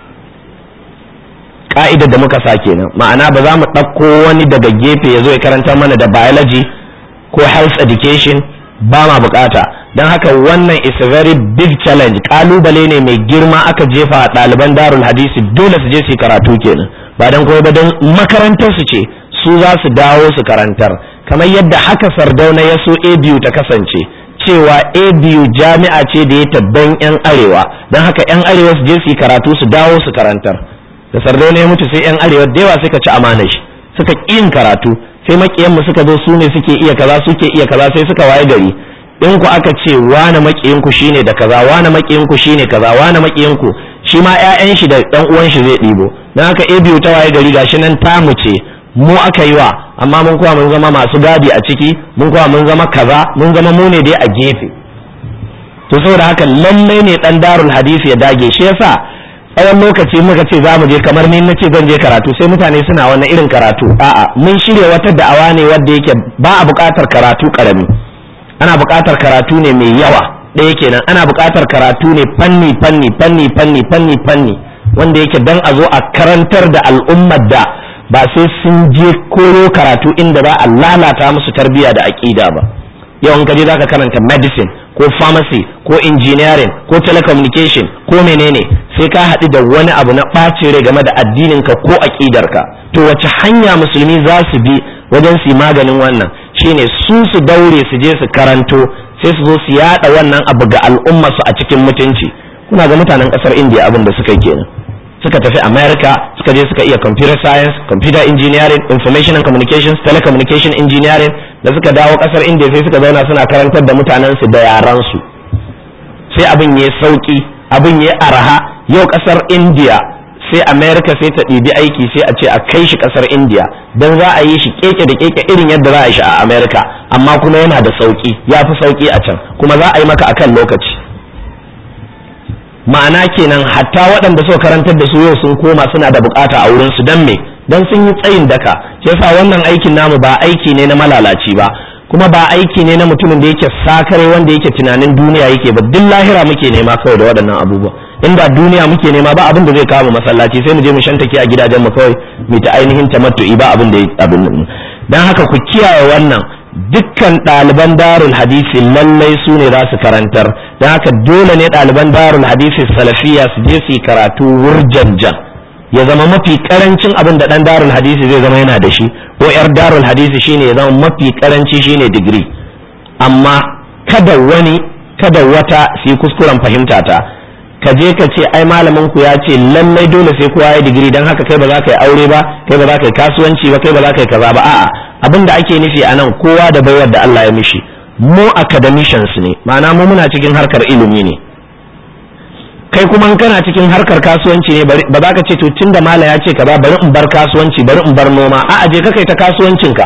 ka'idar da muka sa kenan ma'ana ba za mu ɗauko wani daga gefe ya zo ya karanta mana da biology ko health education ba ma bukata don haka wannan is a very big challenge kalubale ne mai girma aka jefa a ɗaliban darul hadisi dole su je su karatu kenan ba don kuma ba don makarantar su ce su za su dawo su karantar kamar yadda haka sardauna ya so abu ta kasance cewa abu jami'a ce da ya tabban yan arewa don haka yan arewa su je su karatu su dawo su karantar da sardauna ya mutu sai yan arewa da yawa suka ci amana shi suka yin karatu sai makiyanmu suka zo su ne suke iya kaza suke iya kaza sai suka waye gari in ku aka ce wane makiyinku shine da kaza wane makiyinku shine kaza wane makiyinku shi ma ƴaƴan shi da ɗan uwan shi zai ɗibo dan haka a biyu ta waye gari gashi nan tamu ce mu aka yi wa amma mun kuwa mun zama masu gadi a ciki mun kuwa mun zama kaza mun zama mu ne dai a gefe to saboda haka lallai ne dan darul hadisi ya dage shi yasa tsawon lokaci muka ce za mu je kamar ni na ce zan je karatu sai mutane suna wannan irin karatu a'a mun shirya wata da'awa ne wadda yake ba a buƙatar karatu karami ana buƙatar karatu ne mai yawa ɗaya kenan ana buƙatar karatu ne fanni fanni fanni fanni fanni fanni wanda yake dan a zo a karantar da al'ummar da ba sai sun je koyo karatu inda za a lalata musu tarbiyya da aƙida ba yau in ka je zaka karanta medicine ko pharmacy ko engineering ko telecommunication ko menene sai ka haɗu da wani abu na ɓacin rai game da addininka ko aƙidarka to wace hanya musulmi za su bi wajen su maganin wannan shine su su daure su je su karanto sai su zo su yada wannan abu ga al'umma su a cikin mutunci kuna ga mutanen ƙasar indiya abin da suka kenan suka tafi america suka je suka iya computer science computer engineering information and communications telecommunication engineering da suka dawo ƙasar indiya sai suka zauna suna karantar da mutanen su da yaran su sai abin ya sauki abin ya araha yau ƙasar indiya sai america sai ta ɗibi aiki sai a ce a kai shi ƙasar indiya don za a yi shi keke da keke irin yadda za a yi shi a america amma kuma yana da sauki ya fi sauki a can kuma za a yi maka akan lokaci ma'ana kenan hatta waɗanda suka karantar da su yau sun koma suna da bukata a wurin su dan me dan sun yi tsayin daka yasa wannan aikin namu ba aiki ne na malalaci ba kuma ba aiki ne na mutumin da yake sakare wanda yake tunanin duniya yake ba duk lahira muke nema kawai da waɗannan abubuwa inda duniya muke nema ba abin da zai kawo masallaci sai mu je mu shantake a gidajen mu kawai mu ta ainihin tamattu'i ba abin da abin nan dan haka ku kiyaye wannan dukkan ɗaliban darul hadisi lallai su ne za su karantar don haka dole ne ɗaliban darul hadisi salafiya su je su karatu wurjanjan ya zama mafi karancin abin da ɗan darul hadisi zai zama yana da shi ko yar darul hadisi shine ya zama mafi karanci shine digiri amma kada wani kada wata su yi kuskuren fahimta ta ka je ka ce ai malamin ku ya ce lallai dole sai kowa ya digiri dan haka kai ba za ka yi aure ba kai ba za ka yi kasuwanci ba kai ba za ka yi kaza ba a'a abin da ake nufi a nan kowa da baiwar da Allah ya mishi mu academicians ne ma'ana mu muna cikin harkar ilimi ne kai kuma kana cikin harkar kasuwanci ne ba za ka ce to tunda mala ya ce ka ba bari in bar kasuwanci bari in bar noma a'a je ka kai ta kasuwancinka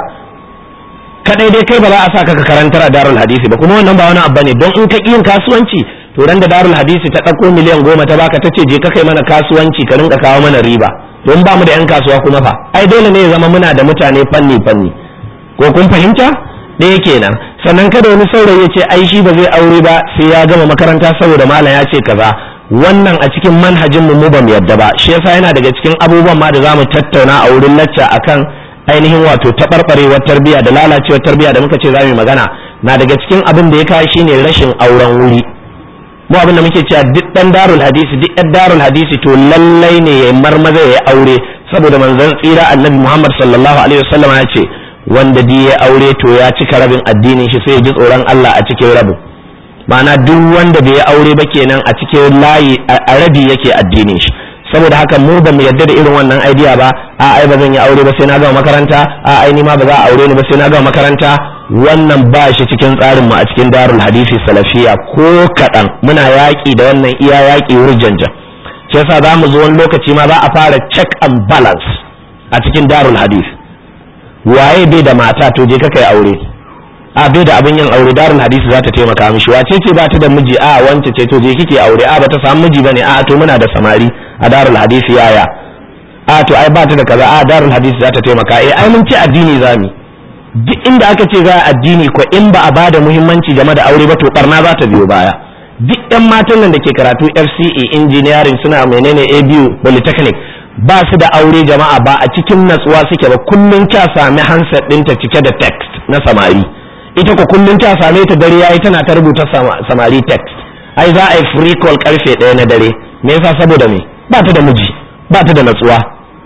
kadai dai kai ba za a sa ka karantar a darul hadisi ba kuma wannan ba wani abu ne don in ka yin kasuwanci to ran da darul hadisi ta ɗauko miliyan goma ta baka ta ce je ka kai mana kasuwanci ka rinka kawo mana riba don ba mu da yan kasuwa kuma fa ai dole ne ya zama muna da mutane fanni fanni ko kun fahimta ɗaya kenan sannan kada wani saurayi ya ce ai shi ba zai aure ba sai ya gama makaranta saboda malam ya ce kaza wannan a cikin manhajin mu mu ba mu yadda ba shi yasa yana daga cikin abubuwan ma da zamu tattauna a wurin lacca akan ainihin wato taɓarɓarewar tarbiyya da lalacewar tarbiyya da muka ce za mu magana na daga cikin abin da ya kawo shine rashin auren wuri mu abin da muke cewa duk dan darul hadisi duk ɗan darul hadisi to lallai ne ya marmaza ya aure saboda manzon tsira annabi Muhammad sallallahu alaihi wasallam ya ce wanda di ya aure to ya cika rabin addinin shi sai ya ji tsoron Allah a cikin rabin ma'ana duk wanda bai aure ba kenan a cikin layi a rabi yake addinin shi saboda haka mu ba mu yadda da irin wannan idea ba a ai ba zan yi aure ba sai na gama makaranta a ai ni ma ba za a aure ni ba sai na gama makaranta wannan ba shi cikin tsarin mu a cikin darul hadisi salafiya ko kaɗan muna yaƙi da wannan iya yaƙi wurjanja shi yasa za mu zo wani lokaci ma za a fara check and balance a cikin darul hadisi waye bai da mata to je ka kai aure a bai da abin yin aure darul hadisi za ta taimaka mishi wace ce ba ta da miji a wance ce to je kike aure a ba ta samu miji bane a to muna da samari a darul hadisi yaya a to ai ba ta da kaza a darul hadisi za ta taimaka eh ai mun ce addini zami duk inda aka ce za a addini ko in ba a bada muhimmanci game da aure ba to barna za ta biyo baya duk yan matan nan da ke karatu FCE engineering suna menene ABU polytechnic ba su da aure jama'a ba a cikin natsuwa suke ba kullun ta sami handset ɗinta cike da text na samari ita ko kullun ta same ta dare yayi tana ta rubuta samari text ai za a yi free call karfe ɗaya na dare me yasa saboda me ba ta da miji ba ta da natsuwa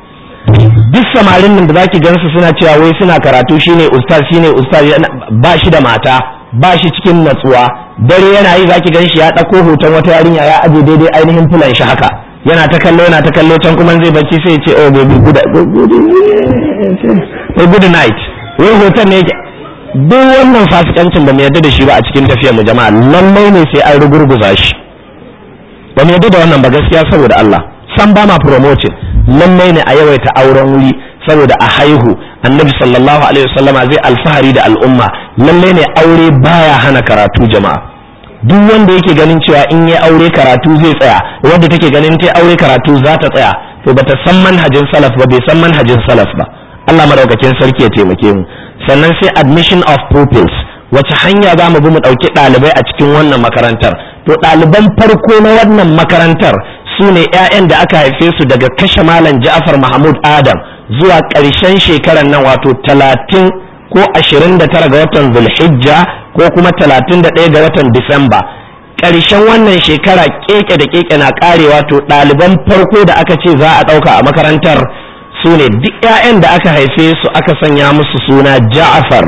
duk samarin nan da zaki gansu suna cewa wai suna karatu shine ustaz shine ustaz ba shi da mata ba shi cikin natsuwa dare yana yi zaki gan shi ya ɗauko hoton wata yarinya ya aje daidai ainihin fulan shi haka yana ta kallo yana ta kallo can kuma zai bacci sai ya ce oh baby good good night wai hoton ne yake duk wannan fasikancin ba mu yarda da shi ba a cikin tafiyar mu jama'a lallai ne sai an rugurguza shi ba mu yarda da wannan ba gaskiya saboda Allah san ba ma promoting lallai ne a yawaita auren wuri saboda a haihu annabi sallallahu alaihi wasallama zai alfahari da al'umma lallai ne aure baya hana karatu jama'a duk wanda yake ganin cewa in yi aure karatu zai tsaya wanda take ganin ta aure karatu za ta tsaya to bata san manhajin salaf ba bai san manhajin salaf ba Allah madaukakin sarki ya taimake mu sannan sai admission of pupils wace hanya za mu bi mu ɗauki ɗalibai a cikin wannan makarantar to ɗaliban farko na wannan makarantar su ne 'ya'yan da aka haife su daga kashe malam ja'far mahmud adam zuwa ƙarshen shekarar nan wato talatin ko ashirin da tara ga watan zulhijja ko kuma talatin da ɗaya ga watan disamba ƙarshen wannan shekara keke da keke na ƙarewa to ɗaliban farko da aka ce za a ɗauka a makarantar su ne duk 'ya'yan da aka haife su aka sanya musu suna ja'far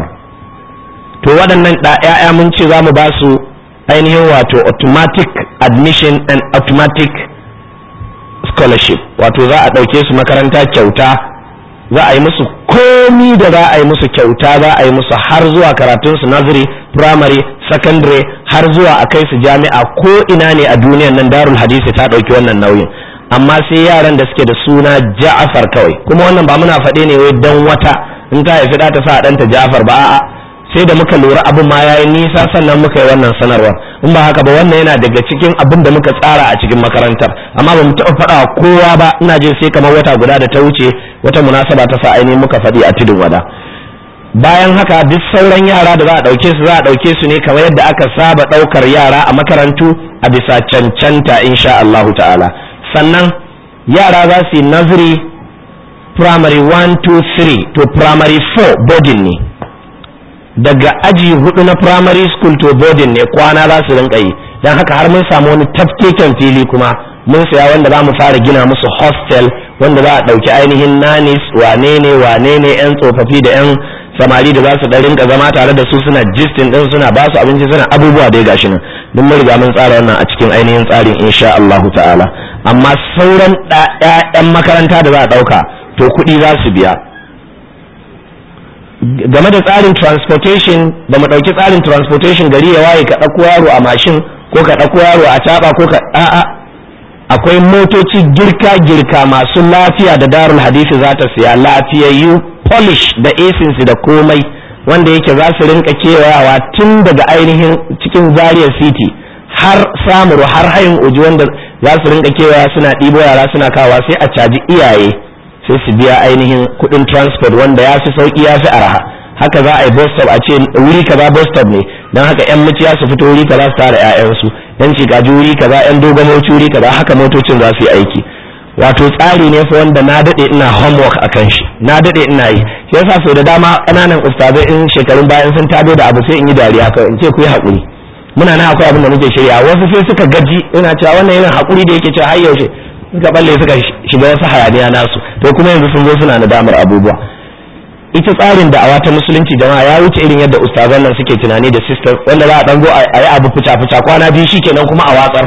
to waɗannan 'ya'ya mun ce za mu ba su ainihin wato automatic admission and automatic scholarship wato za a ɗauke su makaranta kyauta za a yi musu komi da za a yi musu kyauta za a yi musu har zuwa karatun su nursery primary secondary har zuwa a kai su jami'a ko ina ne a duniyan nan darul hadisi ta ɗauki wannan nauyin amma sai yaran da suke da suna ja'afar kawai kuma wannan ba muna faɗe ne wai dan wata in ta haifi ɗa ta sa ɗanta ja'afar ba a'a sai da muka lura abin ma yayi nisa sannan muka yi wannan sanarwar in ba haka ba wannan yana daga cikin abin da muka tsara a cikin makarantar amma ba mu taɓa faɗa kowa ba ina jin sai kamar wata guda da ta wuce wata munasaba ta sa ainihin muka faɗi a tudun wada bayan haka duk sauran yara da za a ɗauke su za a ɗauke su ne kamar yadda aka saba ɗaukar yara a makarantu a bisa cancanta insha Allahu ta'ala sannan yara za su yi nursery primary 1 2 3 to primary 4 boarding ne daga aji hudu na primary school to boarding ne kwana za su rinka yi don haka har mun samu wani tafkeken fili kuma mun saya wanda za mu fara gina musu hostel wanda za a ɗauki ainihin nanis wane ne wane ne yan tsofaffi da yan samari da za su dan rinka zama tare da su suna jistin din suna ba su abinci suna abubuwa da ya gashi nan duk mun riga mun tsara wannan a cikin ainihin tsarin insha Allahu ta'ala amma sauran ɗayan makaranta da za a ɗauka to kuɗi za su biya game da tsarin transportation ba mu ɗauki tsarin transportation gari ya waye ka ɗauko yaro a mashin ko ka ɗauko yaro a caɓa ko ka a'a akwai motoci girka-girka masu lafiya da darul hadisi za ta siya lafiyayyu polish da asinsu da komai wanda yake za su rinka kewayawa tun daga ainihin cikin zaria city har samuru har hayin uji wanda za su rinka kewaya suna ɗibo yara suna kawa sai a caji iyaye sai su biya ainihin kuɗin transport wanda ya fi sauƙi ya fi araha haka za a yi bus stop a ce wuri kaza bus stop ne don haka yan muciya su fito wuri kaza su tara ƴaƴansu yan cikaji wuri kaza yan dogon moci wuri kaza haka motocin za su yi aiki wato tsari ne fa wanda na dade ina homework akan shi na dade ina yi shi yasa sau da dama ƙananan ustazai in shekarun bayan sun tado da abu sai in yi dariya kawai in ce ku yi haƙuri muna na akwai abin da muke shirya wasu sai suka gaji ina cewa wannan irin haƙuri da yake cewa har yaushe suka balle suka shiga wasu hayaniya nasu to kuma yanzu sun zo suna nadamar abubuwa ita tsarin da'awa ta musulunci jama'a ya wuce irin yadda ustazan nan suke tunani da sisters wanda za a dan zo a yi abu fica fica kwana biyu shikenan kuma a watsar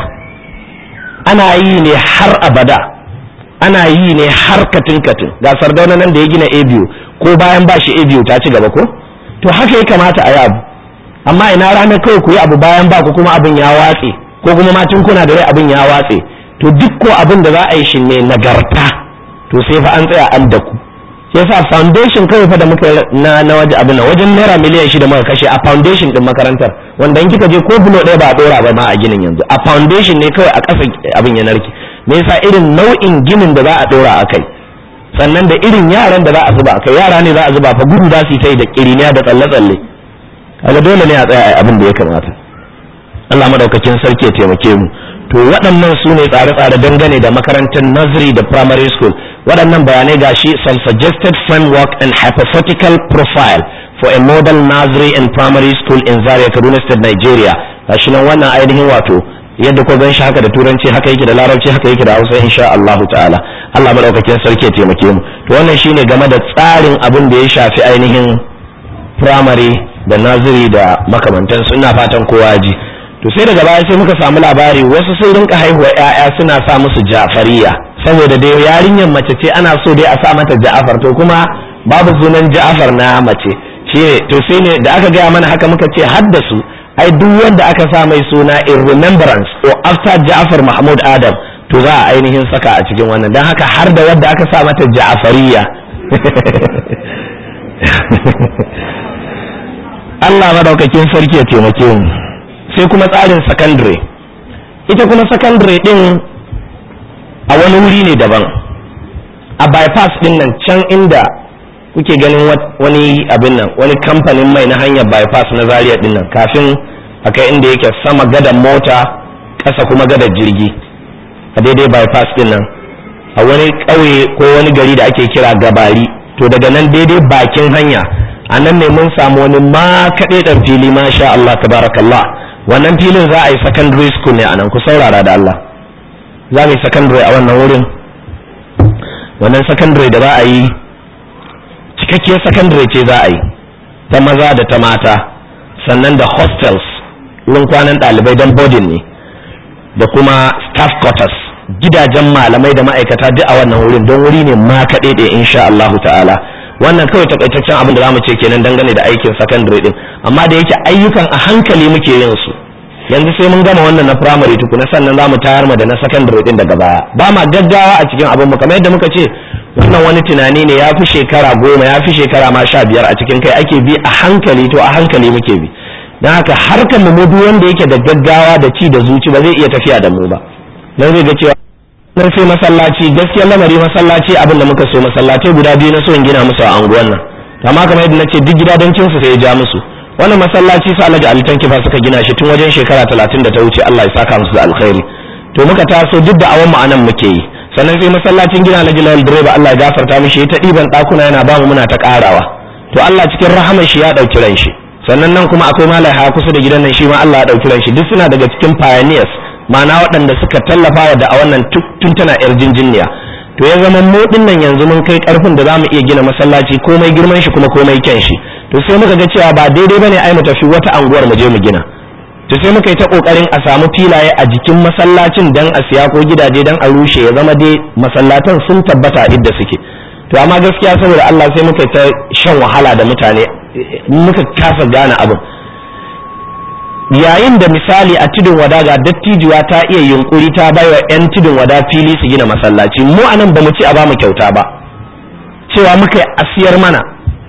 ana yi ne har abada ana yi ne har katin katin ga sardauna nan da ya gina abu ko bayan ba shi abu ta ci gaba ko to haka ya kamata a yi abu amma ina ranar kawai ku yi abu bayan ba ku kuma abin ya watse ko kuma ma tun kuna da rai abin ya watse to duk ko abin da za a yi shi ne nagarta to sai fa an tsaya an da ku sai yasa foundation kawai fa da muka na na waje abin nan wajen naira miliyan shida muka kashe a foundation din makarantar wanda in kika je ko bulo ɗaya ba a ɗora ba ma a ginin yanzu a foundation ne kawai a ƙasa abin ya narke me yasa irin nau'in ginin da za a ɗora a kai sannan da irin yaran da za a zuba a kai yara ne za a zuba fa gudu za su yi ta da kiriniya da tsalle-tsalle kaga dole ne a tsaya abin da ya kamata Allah madaukakin sarki ya taimake mu to waɗannan su ne tsare-tsare dangane da makarantar nursery da primary school waɗannan bayanai ga shi some suggested framework and hypothetical profile for a model nursery and primary school in Zaria Kaduna State Nigeria gashi nan wannan ainihin wato yadda ko gan shi haka da turanci haka yake da larabci haka yake da hausa insha Allah ta'ala Allah madaukakin sarki ya taimake mu to wannan shine game da tsarin abin da ya shafi ainihin primary da nursery da makamantansu ina fatan kowa ji to sai daga baya sai muka samu labari wasu sun rinka haihuwa ƴaƴa suna sa musu ja'fariya saboda dai yarinyar mace ce ana so dai a sa mata ja'afar to kuma babu sunan ja'afar na mace shi to sai ne da aka gaya mana haka muka ce haddasu ai duk wanda aka sa mai suna in remembrance or after ja'afar mahmud adam to za a ainihin saka a cikin wannan don haka har da wadda aka sa mata ja'afariya Allah madaukakin sarki ya taimake mu sai kuma tsarin secondary ita kuma secondary din a wani wuri ne daban a bypass din nan can inda kuke ganin wani abin nan wani kamfanin mai na hanyar bypass na zaria din nan kafin a kai inda yake sama gadan mota ƙasa kuma gadar jirgi a daidai bypass din nan a wani ƙauye ko wani gari da ake kira gabari to daga nan daidai bakin hanya a nan ne mun samu wani ma kaɗai ɗan fili masha Allah tabarakallah wannan filin za a yi secondary school ne a nan ku saurara da Allah za mu yi secondary a wannan wurin wannan secondary da za a yi cikakkiyar secondary ce za a yi ta maza da ta mata sannan da hostels wurin kwanan ɗalibai don boarding ne da kuma staff quarters gidajen malamai da ma'aikata duk a wannan wurin don wuri ne ma kaɗai da insha Allah ta'ala wannan kawai takaitaccen abin da zamu ce kenan dangane da aikin secondary din amma da yake ayyukan a hankali muke yin su yanzu sai mun gama wannan na primary tukuna sannan zamu tayar mu da na secondary din daga baya ba ma gaggawa a cikin abin mu kamar yadda muka ce wannan wani tunani ne ya fi shekara goma ya fi shekara ma sha biyar a cikin kai ake bi a hankali to a hankali muke bi don haka harkar mu duk wanda yake da gaggawa da ci da zuci ba zai iya tafiya da mu ba dan zai ga cewa nan sai masallaci gaskiya lamari masallaci abin da muka so masallatai guda biyu na so in gina musu a anguwan nan amma kamar yadda nace duk gidajen su sai ya ja musu wannan masallaci sa Alhaji Ali Tanki fa suka gina shi tun wajen shekara 30 da ta wuce Allah ya saka musu da alkhairi to muka taso duk da awan mu anan muke yi sannan sai masallacin gina Alhaji Lawal Direba Allah ya gafarta mishi ta diban dakuna yana ba mu muna ta karawa to Allah cikin rahamar shi ya dauki ran shi sannan nan kuma akwai malai ha kusa da gidan nan shi ma Allah ya dauki ran shi duk suna daga cikin pioneers ma'ana waɗanda suka tallafa wa da a wannan tun tana yar jinjinniya to ya zama mu nan yanzu mun kai karfin da zamu iya gina masallaci komai girman shi kuma komai kyan shi to sai muka ga cewa ba daidai bane ai mu tafi wata anguwar mu je mu gina to sai muka yi ta kokarin a samu filaye a jikin masallacin dan a siya ko gidaje dan a rushe ya zama dai masallatan sun tabbata idda suke to amma gaskiya saboda Allah sai muka ta shan wahala da mutane muka kasa gane abin yayin da misali a tudun wada ga dattijuwa ta iya yunkuri ta baiwa 'yan tudun wada fili su gina masallaci mu anan ba mu ci a ba mu kyauta ba cewa muka a siyar mana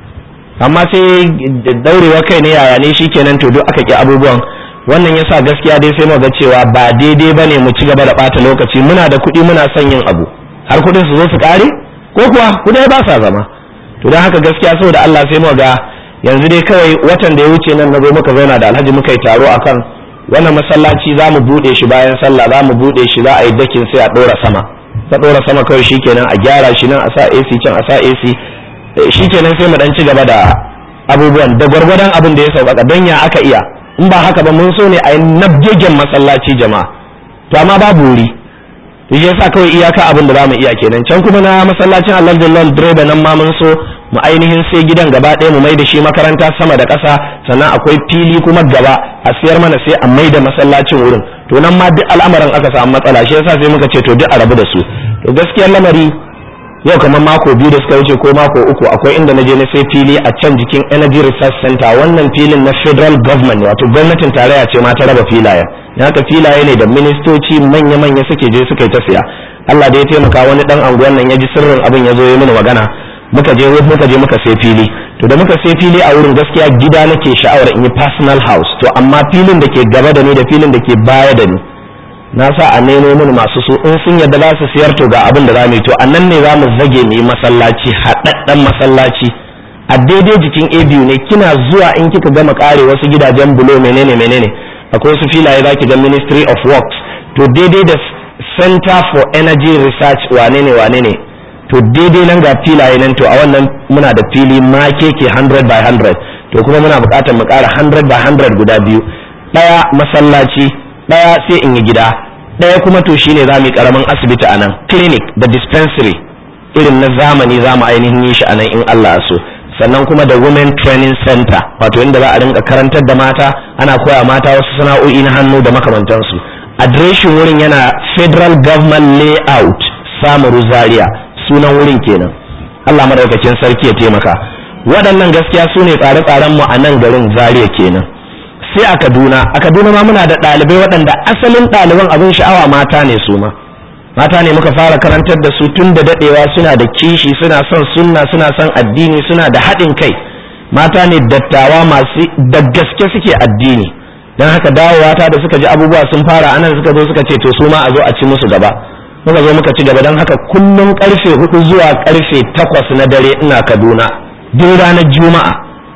amma sai daurewa kai ne yaya ne shikenan to duk aka ki abubuwan wannan yasa gaskiya dai sai mu ga cewa ba daidai bane mu ci gaba da bata lokaci muna da kuɗi muna son yin abu har kuɗin su zo su kare ko kuwa kuɗi ba sa zama to don haka gaskiya saboda Allah sai mu ga yanzu dai kawai watan da ya wuce nan na zo muka zauna da alhaji muka yi taro akan wannan masallaci za mu buɗe shi bayan sallah za mu buɗe shi za a yi dakin sai a ɗora sama ta ɗora sama kawai shikenan a gyara shi nan a sa AC can a sa AC shikenan sai mu dan ci gaba da abubuwan da gwargwadon abin da ya sauƙaƙa don ya aka iya in ba haka ba mun so ne a yi nabgegen masallaci jama'a to amma babu wuri to shi yasa kawai iyaka abin da za mu iya kenan can kuma na masallacin Allah Jallal direba nan ma mun so mu ainihin sai gidan gaba ɗaya mu mai da shi makaranta sama da ƙasa sannan akwai fili kuma gaba a siyar mana sai a mai da masallacin wurin to nan ma duk al'amarin aka samu matsala shi yasa sai muka ce to duk a rabu da su to gaskiyar lamari yau kamar mako biyu da suka wuce ko mako uku akwai inda na je na sai fili a can jikin energy research center wannan filin na federal government wato gwamnatin tarayya ce ma ta raba filayen haka filaye ne da ministoci manya-manya suke je suka yi ta siya Allah da ya taimaka wani dan anguwan nan ya ji sirrin abin ya zo ya mini magana muka je muka je muka sai fili to da muka sai fili a wurin gaskiya gida nake sha'awar in yi personal house to amma filin da ke gaba da ni da filin da ke baya da ni na sa a nemo mini masu su in sun yadda za su siyar to ga abin da za mu yi to a nan ne za mu zage mu yi masallaci haɗaɗɗen masallaci a daidai jikin abu ne kina zuwa in kika gama kare wasu gidajen bulo menene menene akwai wasu filaye za ki ga ministry of works to daidai da center for energy research wane ne wane ne to daidai nan ga filaye nan to a wannan muna da fili ma keke 100 by 100 to kuma muna buƙatar mu ƙara 100 by 100 guda biyu ɗaya masallaci ɗaya sai in yi gida ɗaya kuma to shine za mu yi ƙaramin asibiti a nan clinic da dispensary irin na zamani za mu ainihin yi shi a nan in Allah so sannan kuma da women training center wato inda za a rinka karantar da mata ana koya mata wasu sana'o'i na hannu da makamantansu adireshin wurin yana federal government layout samaru zaria sunan wurin kenan Allah madaukakin sarki ya taimaka waɗannan gaskiya su ne tsare-tsaren mu a nan garin zaria kenan sai a kaduna a kaduna ma muna da ɗalibai waɗanda asalin ɗaliban abin sha'awa mata ne su ma mata ne muka fara karantar da su tun da daɗewa suna da kishi suna son sunna suna son addini suna da haɗin kai mata ne dattawa masu da gaske suke addini don haka dawowa ta da suka ji abubuwa sun fara anan suka zo suka ce to su ma a zo a ci musu gaba muka zo muka ci gaba don haka kullum karfe hudu zuwa karfe takwas na dare ina kaduna duk ranar juma'a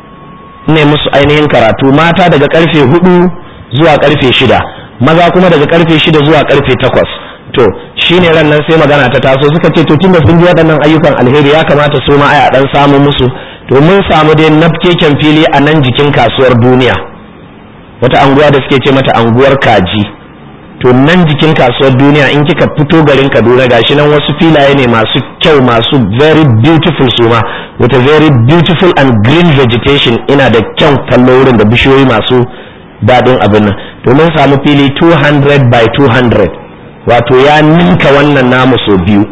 ne musu ainihin karatu mata daga karfe hudu zuwa karfe shida maza kuma daga karfe shida zuwa karfe takwas to shine ran nan sai magana ta taso suka ce to tunda sun ji waɗannan ayyukan alheri ya kamata su ma a dan samu musu to mun samu dai nafkeken fili a nan jikin kasuwar duniya wata anguwa da suke ce mata anguwar kaji to nan jikin kasuwar duniya in kika fito garin kaduna gashi nan wasu filaye ne masu kyau masu very beautiful suma with a very beautiful and green vegetation ina da kyan kallo wurin da bishiyoyi masu daɗin abin nan to mun samu fili 200 by 200 wato ya ninka wannan namu sau biyu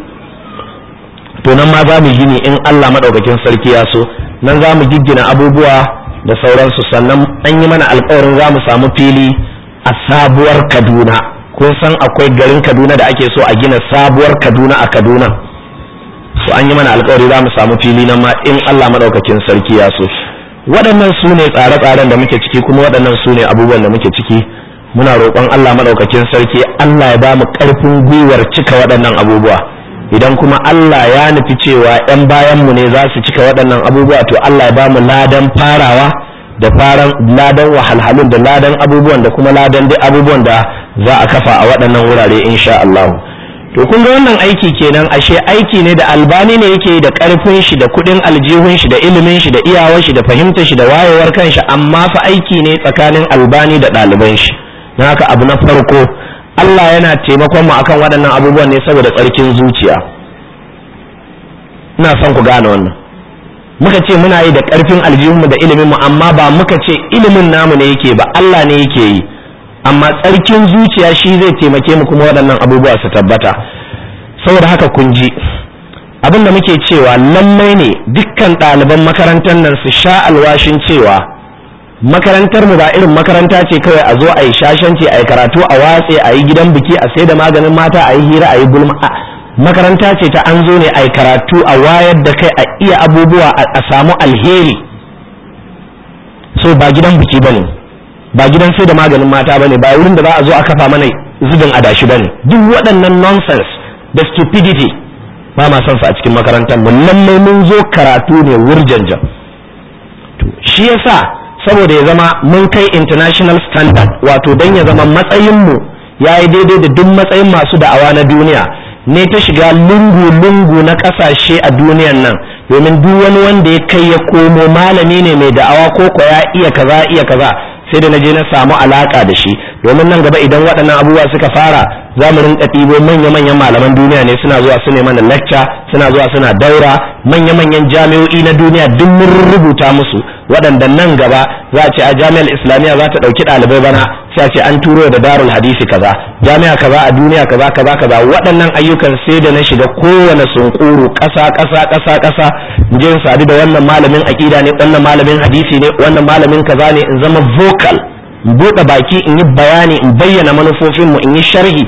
to nan ma za mu gini in allah maɗaukakin sarki ya so nan za mu giggina abubuwa da sauransu sannan an yi mana alkawarin za mu samu fili a sabuwar kaduna kun san akwai garin kaduna da ake so a gina sabuwar kaduna a kaduna so an yi mana alkawari za mu samu fili nan ma in allah maɗaukakin sarki ya so waɗannan su ne tsare-tsaren da muke ciki kuma waɗannan su ne abubuwan da muke ciki muna roƙon allah maɗaukakin sarki allah ya ba mu ƙarfin gwiwar cika waɗannan abubuwa idan kuma Allah ya nufi cewa 'yan bayanmu ne za su cika waɗannan abubuwa to Allah ya ba mu ladan farawa da faran ladan wahalhalun da ladan abubuwan da kuma ladan duk abubuwan da za a kafa a waɗannan wurare insha Allah to kun ga wannan aiki kenan ashe aiki ne da albani ne yake da ƙarfin shi da kuɗin aljihun shi da ilimin shi da iyawar shi da fahimtar shi da wayewar kanshi amma fa aiki ne tsakanin albani da ɗaliban shi na haka abu na farko Allah yana taimakon mu akan waɗannan abubuwan ne saboda tsarkin zuciya ina son ku gane wannan muka ce muna yi da ƙarfin aljihunmu da iliminmu amma ba muka ce ilimin namu ne yake ba Allah ne yake yi amma tsarkin zuciya shi zai taimake mu kuma waɗannan abubuwa su tabbata saboda haka kun ji abin da muke cewa lallai ne dukkan ɗaliban makarantar nan su sha alwashin cewa makarantar mu ba irin makaranta ce kawai a zo a yi shashanci a yi karatu a watse a yi gidan biki a sai da maganin mata a yi hira a yi gulma makaranta ce ta an zo ne a yi karatu a wayar da kai a iya abubuwa a samu alheri so ba gidan biki ba ne ba gidan sai da maganin mata ba ne ba wurin da za a zo a kafa mana zubin adashi ba ne duk waɗannan nonsense da stupidity ba ma son su a cikin makarantar mu lallai mun zo karatu ne wurjanjan to shi yasa saboda ya zama mun kai international standard wato don ya zama matsayinmu ya yi daidai da duk matsayin masu da'awa na duniya ne ta shiga lungu-lungu na ƙasashe a duniyan nan domin duk wani wanda ya kai ya komo malami ne mai da'awa ko ko ya iya kaza iya kaza sai da na je na samu alaka da shi domin nan gaba idan waɗannan abubuwa suka fara za mu rinka ɗibo manya-manyan malaman duniya ne suna zuwa su ne mana lecture suna zuwa suna daura manya-manyan jami'o'i na duniya duk mun rubuta musu waɗanda nan gaba za a ce a jami'ar islamiyya za ta ɗauki ɗalibai bana sai a ce an turo da darul hadisi kaza jami'a kaza a duniya kaza kaza kaza waɗannan ayyukan sai da na shiga kowane sunkuru ƙasa ƙasa ƙasa ƙasa in je in sadu da wannan malamin aƙida ne wannan malamin hadisi ne wannan malamin kaza ne in zama vocal in buɗe baki in yi bayani in bayyana manufofinmu in yi sharhi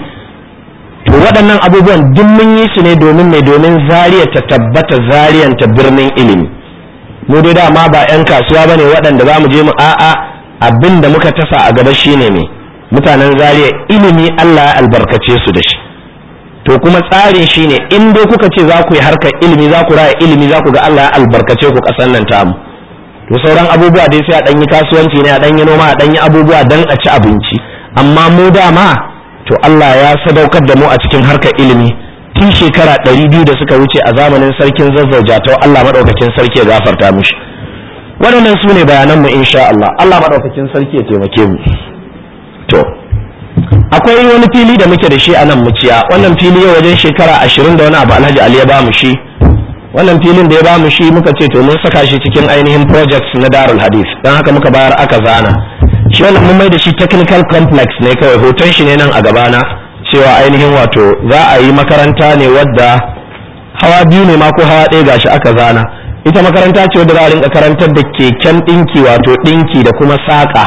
to waɗannan abubuwan duk mun yi su ne domin mai domin zariya ta tabbata zariyan ta birnin ilimi mu dai dama ba 'yan kasuwa bane waɗanda za mu je mu a'a abin da muka tasa a gaba shine me mutanen zariya ilimi Allah ya albarkace su da shi to kuma tsarin shine in dai kuka ce za ku yi harkar ilimi za ku raya ilimi za ku ga Allah ya albarkace ku ƙasar nan tamu to sauran abubuwa dai sai a ɗanyi kasuwanci ne a ɗanyi noma a ɗanyi abubuwa don a ci abinci amma mu dama to Allah ya sadaukar da mu a cikin harkar ilimi tun shekara ɗari biyu da suka wuce a zamanin sarkin zazzau jatau Allah maɗaukakin sarki ya gafarta mishi waɗannan su ne bayananmu insha Allah Allah maɗaukakin sarki ya taimake mu to akwai wani fili da muke da shi a nan muciya wannan fili yau wajen shekara ashirin da wani abu alhaji ali ya ba mu shi wannan filin da ya ba mu shi muka ce to mun saka shi cikin ainihin projects na darul hadith don haka muka bayar aka zana shi wannan mun mai da shi technical complex ne kawai hoton shi ne nan a gabana cewa ainihin wato za a yi makaranta ne wadda hawa biyu ne ma ko hawa ɗaya gashi aka zana ita makaranta ce wadda za a rinka karantar da keken ɗinki wato ɗinki da kuma saƙa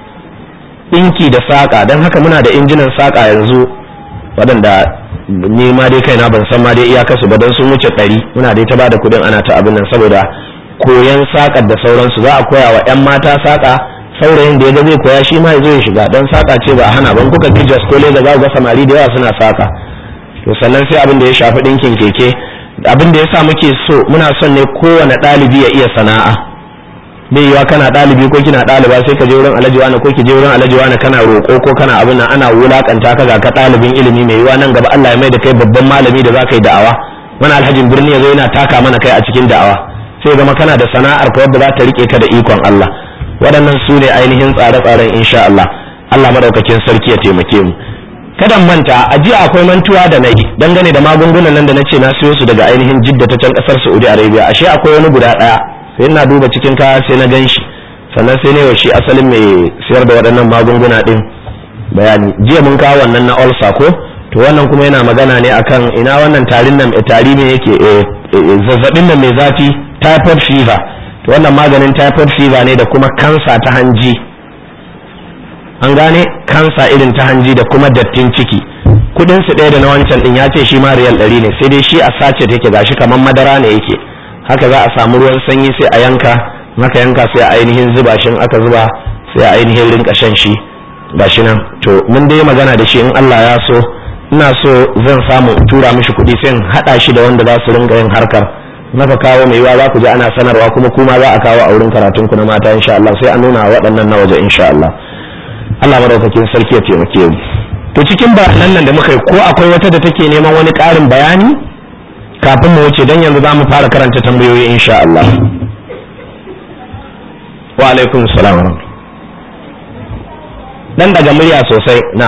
ɗinki da saƙa don haka muna da injinan saƙa yanzu waɗanda ni ma dai kaina ban san ma dai iyakarsu ba don sun wuce ɗari muna dai ta bada kuɗin ana ta abin nan saboda koyan saƙar da sauransu za a koya wa 'yan mata saƙa saurayin da ya ga zai koya shi ma ya zo ya shiga don saƙa ce ba hana ban kuka kijas ko da za ga samari da yawa suna saƙa to sannan sai abin da ya shafi ɗinkin keke abin da ya sa muke so muna son ne kowane ɗalibi ya iya sana'a bai yiwa kana ɗalibi ko kina ɗaliba sai ka je wurin alhaji wani ko ki je wurin alhaji wani kana roƙo ko kana abin nan ana wulakanta ka ga ka ɗalibin ilimi mai yiwa nan gaba Allah ya mai da kai babban malami da za ka yi da'awa wani alhajin birni ya zo yana taka mana kai a cikin da'awa sai zama kana da sana'ar ka wadda za ta rike ka da ikon Allah waɗannan su ne ainihin tsare-tsaren insha Allah Allah madaukakin sarki ya taimake mu kada manta a jiya akwai mantuwa da nayi dangane da magungunan nan da na ce na siyo su daga ainihin jidda ta can kasar Saudi Arabia ashe akwai wani guda ɗaya sai ina duba cikin kaya sai na gan shi sannan sai ne wa shi asalin mai siyar da waɗannan magunguna ɗin bayani jiya mun kawo wannan na olsa ko to wannan kuma yana magana ne akan ina wannan tarin nan tari ne yake zazzabin nan mai zafi typhoid fever to wannan maganin typhoid fever ne da kuma kansa ta hanji an gane kansa irin ta hanji da kuma dattin ciki kudin su ɗaya da na wancan ɗin ya ce shi ma riyal ɗari ne sai dai shi a sace take gashi kamar madara ne yake haka za a samu ruwan sanyi sai a yanka maka yanka sai a ainihin zuba shi aka zuba sai a ainihin rinka shan shi gashi nan to mun dai magana da shi in Allah ya so ina so zan samu tura mishi kuɗi sai in haɗa shi da wanda za su rinka yin harkar naka kawo mai yiwa za ku ji ana sanarwa kuma kuma za a kawo a wurin karatun ku na mata insha Allah sai a nuna waɗannan na waje insha Allah Allah madaukakin sarki ya taimake mu to cikin bayanan nan da muka yi ko akwai wata da take neman wani ƙarin bayani kafin mu wuce don yanzu za mu fara karanta tambayoyi insha Allah wa alaikum salam dan daga murya sosai na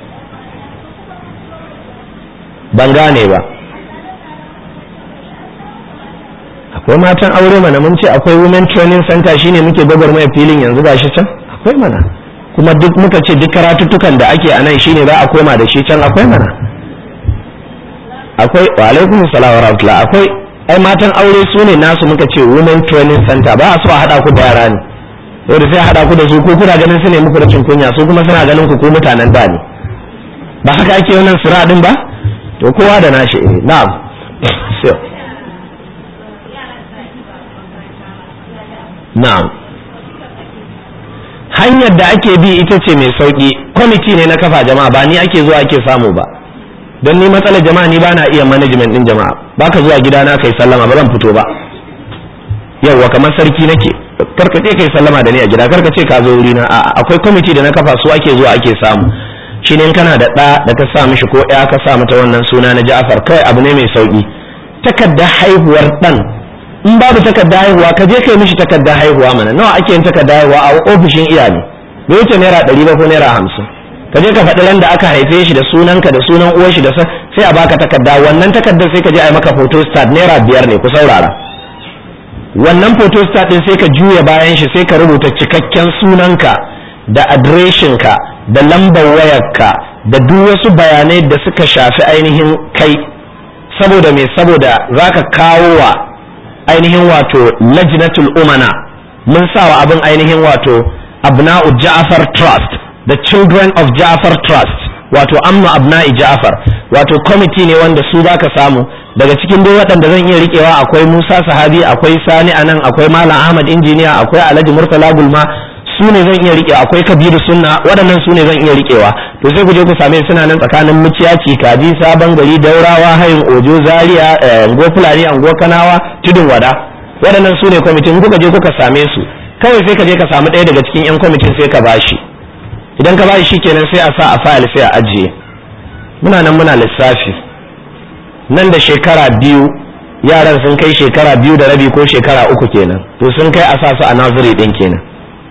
ban gane ba akwai matan aure mana mun ce akwai women training center shine muke gwagwarmaya filin yanzu gashi can akwai mana kuma duk muka ce duk karatuttukan da ake a nan shine za a koma da shi can akwai mana akwai wa alaikum salam wa rahmatullah akwai ai matan aure su ne nasu muka ce women training center ba a so a hada ku da yara ne yau sai a hada ku da su ko kuna ganin su ne muku rashin kunya su kuma suna ganin ku ko mutanen da ne ba haka ake wannan sura din ba to kowa da nashi eh na'am na'am hanyar da ake bi ita ce mai sauki kwamiti ne na kafa jama'a ba ni ake zuwa ake samu ba don ni matsalar jama'a ni ba na iya management din jama'a ba ka zuwa gidana kai sallama ba zan fito ba yauwa kamar sarki nake karka ce kai sallama da ni a gida karka ce ka zo wuri na akwai kwamiti da na kafa su ake zuwa ake samu shi ne kana da ɗa da ka sa mishi ko ɗaya ka sa mata wannan suna na Ja'far kai abu ne mai sauki takardar haihuwar ɗan in babu takardar haihuwa ka je kai mishi takardar haihuwa mana nawa ake yin takardar haihuwa a ofishin iyali bai wuce naira ɗari ba ko naira hamsin ka je ka faɗi ran da aka haife shi da sunanka da sunan uwar shi da sai a baka takarda wannan takardar sai ka je a yi maka photo start naira biyar ne ku saurara wannan photo start din sai ka juya bayan shi sai ka rubuta cikakken sunanka da adireshinka da lambar wayarka da duk wasu bayanai da suka shafi ainihin kai saboda me saboda zaka kawo wa ainihin wato lajnatul umana mun sawa abin ainihin wato abna'u ja'far trust the children of ja'far trust wato amma abna'i ja'far wato kwamiti ne wanda su baka samu daga cikin dai waɗanda zan iya riƙewa akwai musa sahabi akwai sani anan akwai malam ahmad injiniya akwai alhaji murtala gulma su ne zan iya riƙewa akwai kabiru sunna waɗannan su ne zan iya riƙewa to sai ku je ku same suna nan tsakanin muciyaci kaji sabon gari daurawa hayin ojo zaria ango fulani ango kanawa tudun wada waɗannan su ne kwamitin kuka je kuka same su kawai sai ka je ka samu ɗaya daga cikin yan kwamitin sai ka bashi idan ka bashi shikenan sai a sa a fayil sai a ajiye muna nan muna lissafi nan da shekara biyu yaran sun kai shekara biyu da rabi ko shekara uku kenan to sun kai a sa su a naziri din kenan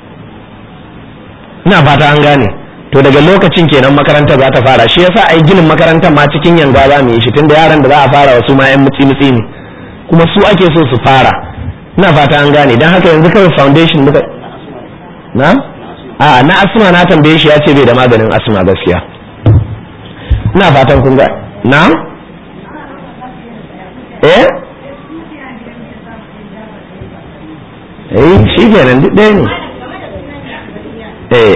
ina fata an gane to daga lokacin kenan makarantar za ta fara shi yasa ai ginin makarantar ma cikin yanga za mu yi shi tunda yaran da za a fara wasu ma yan mutsi mutsi ne kuma su ake so su fara ina fata an gane dan haka yanzu kawai foundation muka na a na asma na tambaye shi ya ce bai da maganin asma gaskiya ina fatan kun ga na eh eh shi kenan duk ɗaya ne eh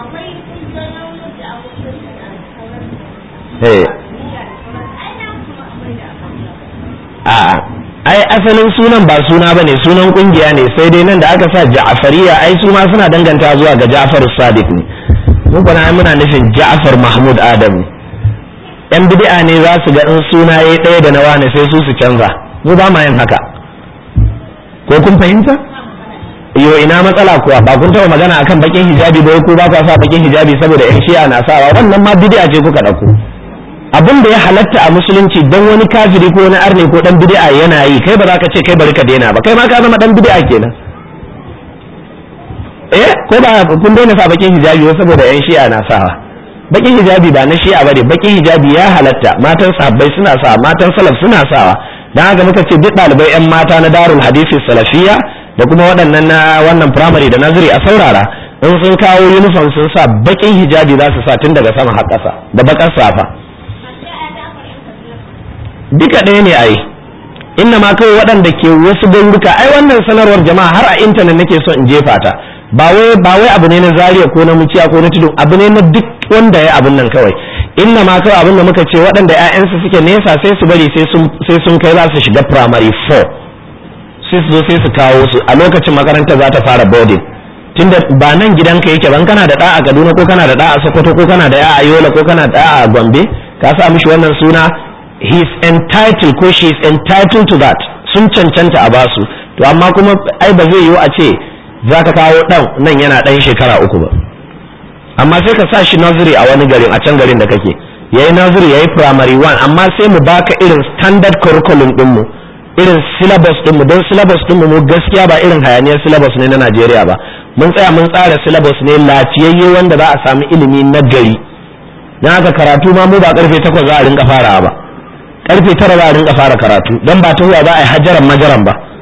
eh a ai asalin sunan ba suna bane sunan kungiya ne sai dai nan da aka sa ja'fariya ai su ma suna danganta zuwa ga Ja'far Sadiq ne mu kuma muna nufin Ja'far Mahmud Adam ne yan bid'a ne za su ga in suna yayi ɗaya da na wani sai su su canza mu ba ma yin haka ko kun fahimta yo ina matsala kuwa ba kun taɓa magana akan bakin hijabi ba ko ba ku sa bakin hijabi saboda yan shi'a na sawa wannan ma bid'a ce kuka ɗauko abin da ya halatta a musulunci dan wani kafiri ko wani arne ko dan bid'a yana yi kai ba za ka ce kai bari ka daina ba kai ma ka zama dan bid'a kenan eh ko ba kun daina sa bakin hijabi ba saboda yan shi'a na sawa bakin hijabi ba na shi'a bane bakin hijabi ya halatta matan sahabbai suna sawa matan salaf suna sawa dan haka muka ce duk ɗalibai yan mata na darul hadisi salafiyya da kuma waɗannan na wannan primary da naziri a saurara in sun kawo uniform sun sa bakin hijabi za su sa tun daga sama har ƙasa da bakar safa duka ɗaya ne ai inna ma kawai waɗanda ke wasu garuruka ai wannan sanarwar jama'a har a intanet nake so in jefa ta ba wai ba wai abu ne na zaria ko na muciya ko na tudu abu ne na duk wanda ya abun nan kawai inna ma kawai abin da muka ce waɗanda ƴaƴansu suke nesa sai su bari sai sun sai sun kai za su shiga primary 4 sai su zo sai su kawo su a lokacin makaranta za ta fara boarding tunda ba nan gidanka yake ban kana da ɗa a Kaduna ko kana da ɗa a Sokoto ko kana da ya a Yola ko kana da ɗa a Gombe ka sa mishi wannan suna he is entitled ko she is entitled to that sun cancanta a basu to amma kuma ai ba zai yiwu a ce za ka kawo ɗan nan yana ɗan shekara uku ba amma sai ka sa shi nursery a wani garin a can garin da kake yayi nursery yayi primary one amma sai mu baka irin standard curriculum ɗinmu irin syllabus ɗinmu don syllabus ɗinmu mu gaskiya ba irin hayaniyar syllabus ne na Najeriya ba mun tsaya mun tsara syllabus ne lafiyayye wanda za a sami ilimi na gari don haka karatu ma mu ba karfe takwas za a rinka farawa ba karfe tara za a rinka fara karatu don ba tahuwa za a yi hajaran majaran ba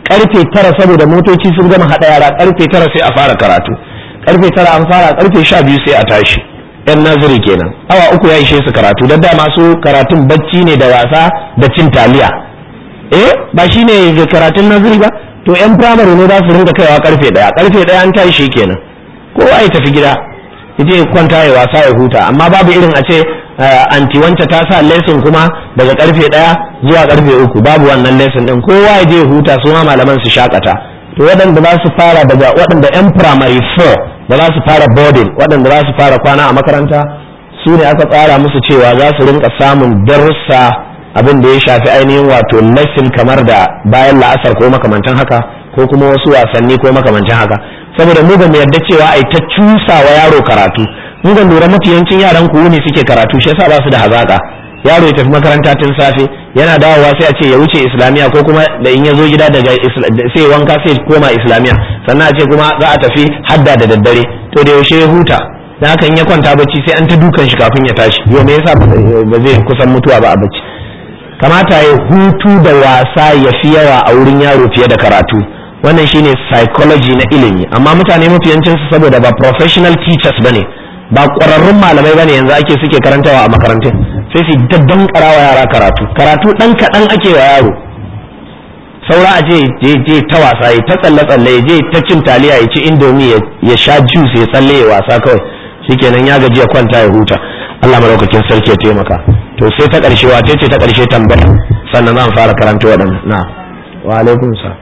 karfe tara saboda motoci sun gama haɗa yara karfe tara sai a fara karatu karfe tara an fara karfe sha biyu sai a tashi yan naziri kenan awa uku ya ishe su karatu da dama su karatun bacci ne da wasa da cin taliya eh ba shine karatun naziri ba to yan firamare ne za su ringa kaiwa karfe daya karfe daya an tashi kenan kowa ya tafi gida yaje kwanta ya wasa ya huta amma babu irin a ce anti wance ta sa lesson kuma daga karfe daya zuwa karfe uku babu wannan lesson din kowa ya je huta su ma malaman su shakata to waɗanda za su fara daga waɗanda yan primary 4 da za su fara boarding waɗanda za su fara kwana a makaranta su ne aka tsara musu cewa za su rinka samun darussa abin da ya shafi ainihin wato lesson kamar da bayan la'asar ko makamantan haka ko kuma wasu wasanni ko makamantan haka saboda mu ba mu yarda cewa ai ta cusa wa yaro karatu mu ga lura mafiyancin yaran ku ne suke karatu shi yasa ba su da hazaka yaro ya tafi makaranta tun safe yana dawowa sai a ce ya wuce islamiya ko kuma da in ya zo gida daga sai wanka sai koma islamiya sannan a ce kuma za a tafi hadda da daddare to da yaushe ya huta da haka in ya kwanta bacci sai an ta dukan shi kafin ya tashi yau me yasa ba zai kusan mutuwa ba a bacci kamata ya hutu da wasa ya fi yawa a wurin yaro fiye da karatu wannan shine psychology na ilimi amma mutane mafiyancin su saboda ba professional teachers bane ba ƙwararrun malamai bane yanzu ake suke karantawa a makarantun sai su daddan karawa yara karatu karatu dan kaɗan ake wa yaro saura a je je je ta wasa ya ta tsalle tsalle ya je ta cin taliya ya ci indomi ya sha juice ya tsalle ya wasa kawai shikenan ya gaji ya kwanta ya huta Allah madaukakin sarki ya taimaka to sai ta ƙarshe wace ce ta ƙarshe tambaya sannan zan fara karanta waɗannan na wa alaikum sa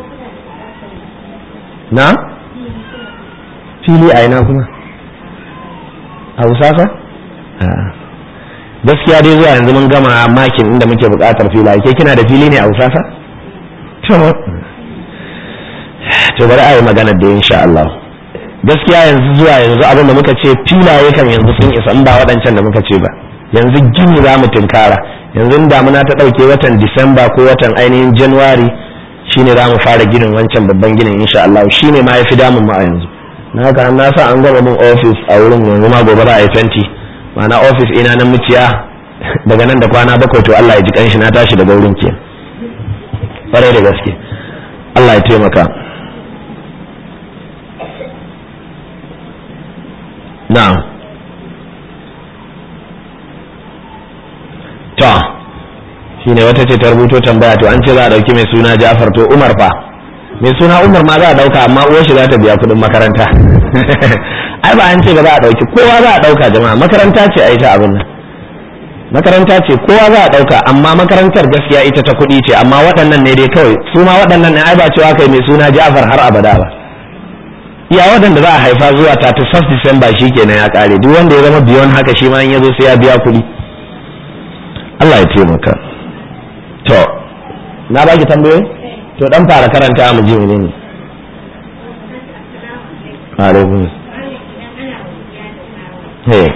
na fili a ina kuma a usasa gaskiya dai zuwa yanzu mun gama makin inda muke buƙatar fila ke kina da fili ne a usasa to bari a yi magana da insha Allah gaskiya yanzu zuwa yanzu abin da muka ce filaye kan yanzu sun isa in ba waɗancan da muka ce ba yanzu gini za mu tunkara yanzu damuna ta ɗauke watan disamba ko watan ainihin januwari shine za mu fara ginin wancan babban ginin insha Allah shine ma ya fi damun mu a yanzu na haka na sa an gama min ofis a wurin yanzu ma gobe za a yi fenti ma'ana ofis ina nan muciya daga nan da kwana bakwai to Allah ya ji kanshi na tashi daga wurin ke kwarai da gaske Allah ya taimaka na'am to shine wata ce ta rubuto tambaya to an ce za a dauki mai suna Ja'far to Umar fa mai suna Umar ma za a dauka amma uwar shi za ta biya kudin makaranta ai ba an ce ba za a dauki kowa za a dauka jama'a makaranta ce ai ta abin nan makaranta ce kowa za a dauka amma makarantar gaskiya ita ta kuɗi ce amma waɗannan ne dai kawai su ma waɗannan ne ai ba cewa kai mai suna Ja'far har abada ba iya waɗanda za a haifa zuwa 31 Disamba kenan ya kare duk wanda ya zama biyon haka shi ma in ya zo sai ya biya kuɗi Allah ya taimaka to na baki tambayoyi to dan fara karanta mu ji menene alaikum hey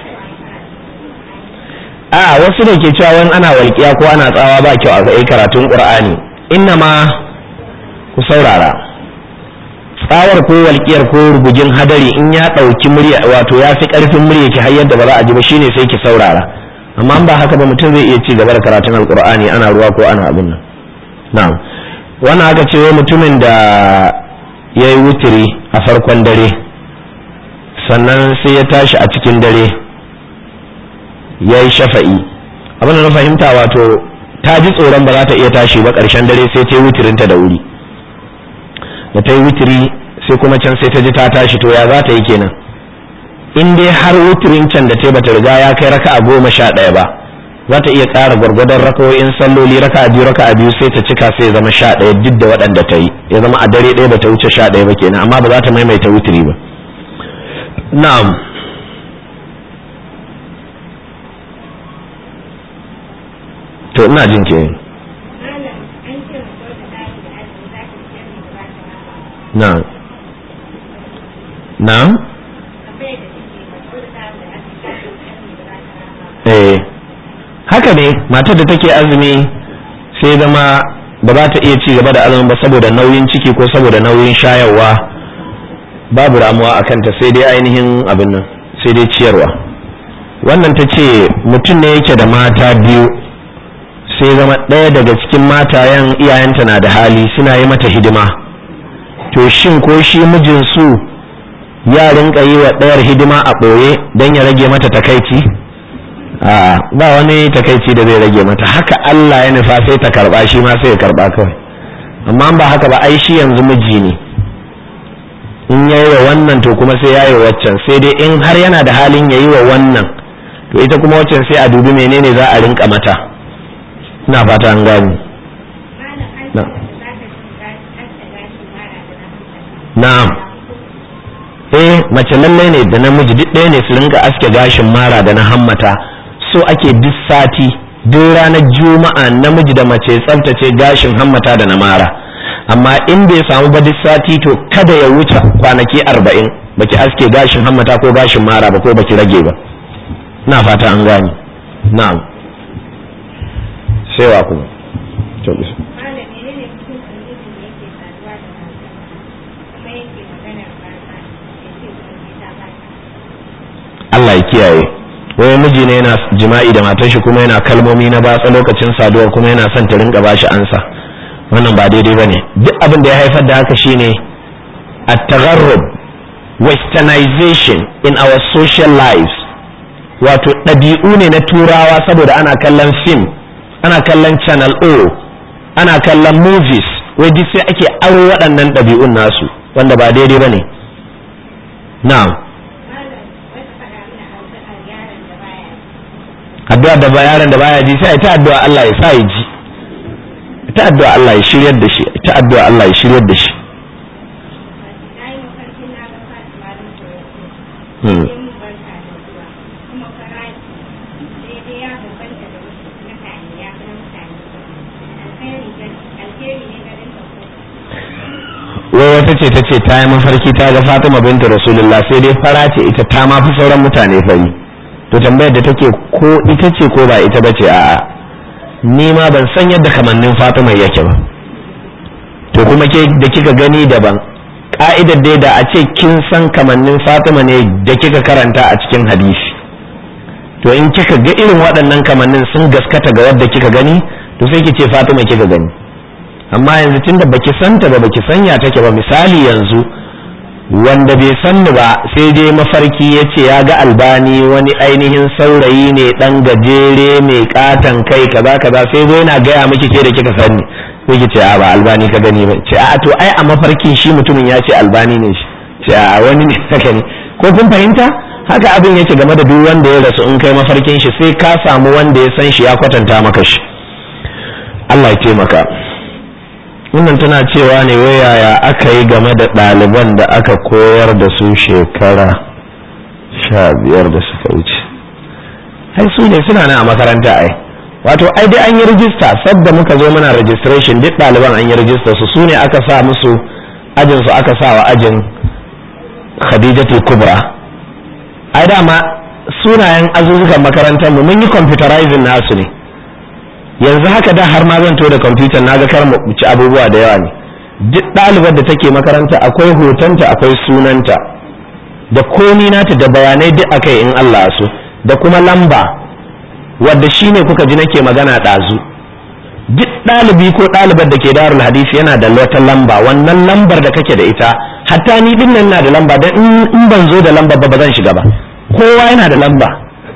a wasu da ke cewa wani ana walƙiya ko ana tsawa ba kyau a ga karatun qur'ani inna ma ku saurara tsawar ko walƙiyar ko rugujin hadari in ya ɗauki murya wato ya fi ƙarfin murya ki har yadda ba za a ji ba shine sai ki saurara amma ba haka ba mutum zai iya ci gaba da karatun alkur'ani ana ruwa ko ana abin nan na'am wannan aka ce wai mutumin da ya yi wutiri a farkon dare sannan sai ya tashi a cikin dare ya yi shafa'i abin da na fahimta wato ta ji tsoron ba za ta iya tashi ba ƙarshen dare sai ta yi wutirinta da wuri da ta yi wutiri sai kuma can sai ta ji ta tashi to ya za ta yi kenan in dai har wuturin can da ta bata riga ya kai raka a goma sha ɗaya ba za ta iya ƙara gwargwadon rakawoyin salloli raka a biyu raka a biyu sai ta cika sai ya zama sha ɗaya duk da waɗanda ta yi ya zama a dare ɗaya bata wuce sha ɗaya ba kenan amma ba za ta maimaita wuturi ba na'am to ina jin ke na'am na'am eh haka ne matar da take azumi sai zama ba za ta iya ci gaba da azumin ba saboda nauyin ciki ko saboda nauyin shayarwa babu ramuwa a kanta sai dai ainihin abin nan sai dai ciyarwa wannan ta ce mutum ne yake da mata biyu sai zama ɗaya daga cikin matayen iyayenta na da hali suna yi mata hidima to shin ko shi mijin su ya rinka yi wa ɗayar hidima a ɓoye don ya rage mata takaici a ba wani takaici da zai rage mata haka Allah ya nufa sai ta karba shi ma sai ya karba kawai amma ba haka ba ai shi yanzu miji ne in ya yi wa wannan to kuma sai ya yi waccan sai dai in har yana da halin ya yi wa wannan to ita kuma waccan sai a dubi menene za a rinka mata ina fata an gani na'am eh mace lallai ne da namiji duk ɗaya ne su rinka aske gashin mara da na hammata so ake duk sati duk ranar juma'a namiji da mace tsaftace gashin hammata da na mara amma in bai samu ba duk sati to kada ya wuce kwanaki arba'in baki aske gashin hammata ko gashin mara ba ko baki rage ba na fata an gani na'am sai wa kuma Allah ya kiyaye wai miji ne yana jima'i da matar shi kuma yana kalmomi na batsa lokacin saduwar kuma yana son ta rinka bashi ansa wannan ba daidai bane duk abin da ya haifar da haka shine at-tagharrub westernization in our social lives wato ɗabi'u ne na turawa saboda ana kallon film ana kallon channel o ana kallon movies wai duk sai ake aro waɗannan ɗabi'un nasu wanda ba daidai bane na'am addu'a da ba yaron da baya ji sai ta addu'a Allah ya sa ya ji ta addu'a Allah ya shiryar da shi ta addu'a Allah ya shiryar da shi wai wata ce ta ce ta yi mafarki ta ga Fatima binta Rasulullah sai dai fara ce ita ta ma fi sauran mutane fari to tambayar da take ko ita ce ko ba ita bace a'a ni ma ban san yadda kamannin Fatima yake ba to kuma ke da kika gani daban ka'idar dai da a ce kin san kamannin Fatima ne da kika karanta a cikin hadisi to in kika ga irin waɗannan kamannin sun gaskata ga wadda kika gani to sai ki ce Fatima kika gani amma yanzu tunda baki santa ba baki sanya take ba misali yanzu wanda bai san ni ba sai dai mafarki ya ce ya ga albani wani ainihin saurayi ne dan gajere mai katan kai kaza kaza sai zo yana gaya miki ke da kika sani sai ki ce a ba albani ka gani ba ce a to ai a mafarkin shi mutumin ya ce albani ne shi ce a wani ne haka ne ko kun fahimta haka abin yake game da duk wanda ya rasu in kai mafarkin shi sai ka samu wanda ya san shi ya kwatanta maka shi Allah ya taimaka wannan tana cewa ne yaya aka yi game da ɗaliban da aka koyar da su shekara sha biyar da suka wuce ai su ne suna nan a makaranta ai wato ai dai an yi rijista sadda muka zo muna registration duk ɗaliban an yi rijista su su ne aka sa musu ajin su aka sa wa ajin khadijatul kubra ai dama sunayen azuzukan makarantar mu mun yi computerizing nasu ne yanzu haka da har ma zan to da kwamfutar na ga kar mu ci abubuwa da yawa ne duk ɗalibar da take makaranta akwai hotonta akwai sunanta da komi nata da bayanai duk akai in Allah so da kuma lamba wadda shine kuka ji nake magana ɗazu duk ɗalibi ko ɗalibar da ke darul hadisi yana da wata lamba wannan lambar da kake da ita hatta ni din nan na da lamba dan in ban zo da lamba ba ba zan shiga ba kowa yana da lamba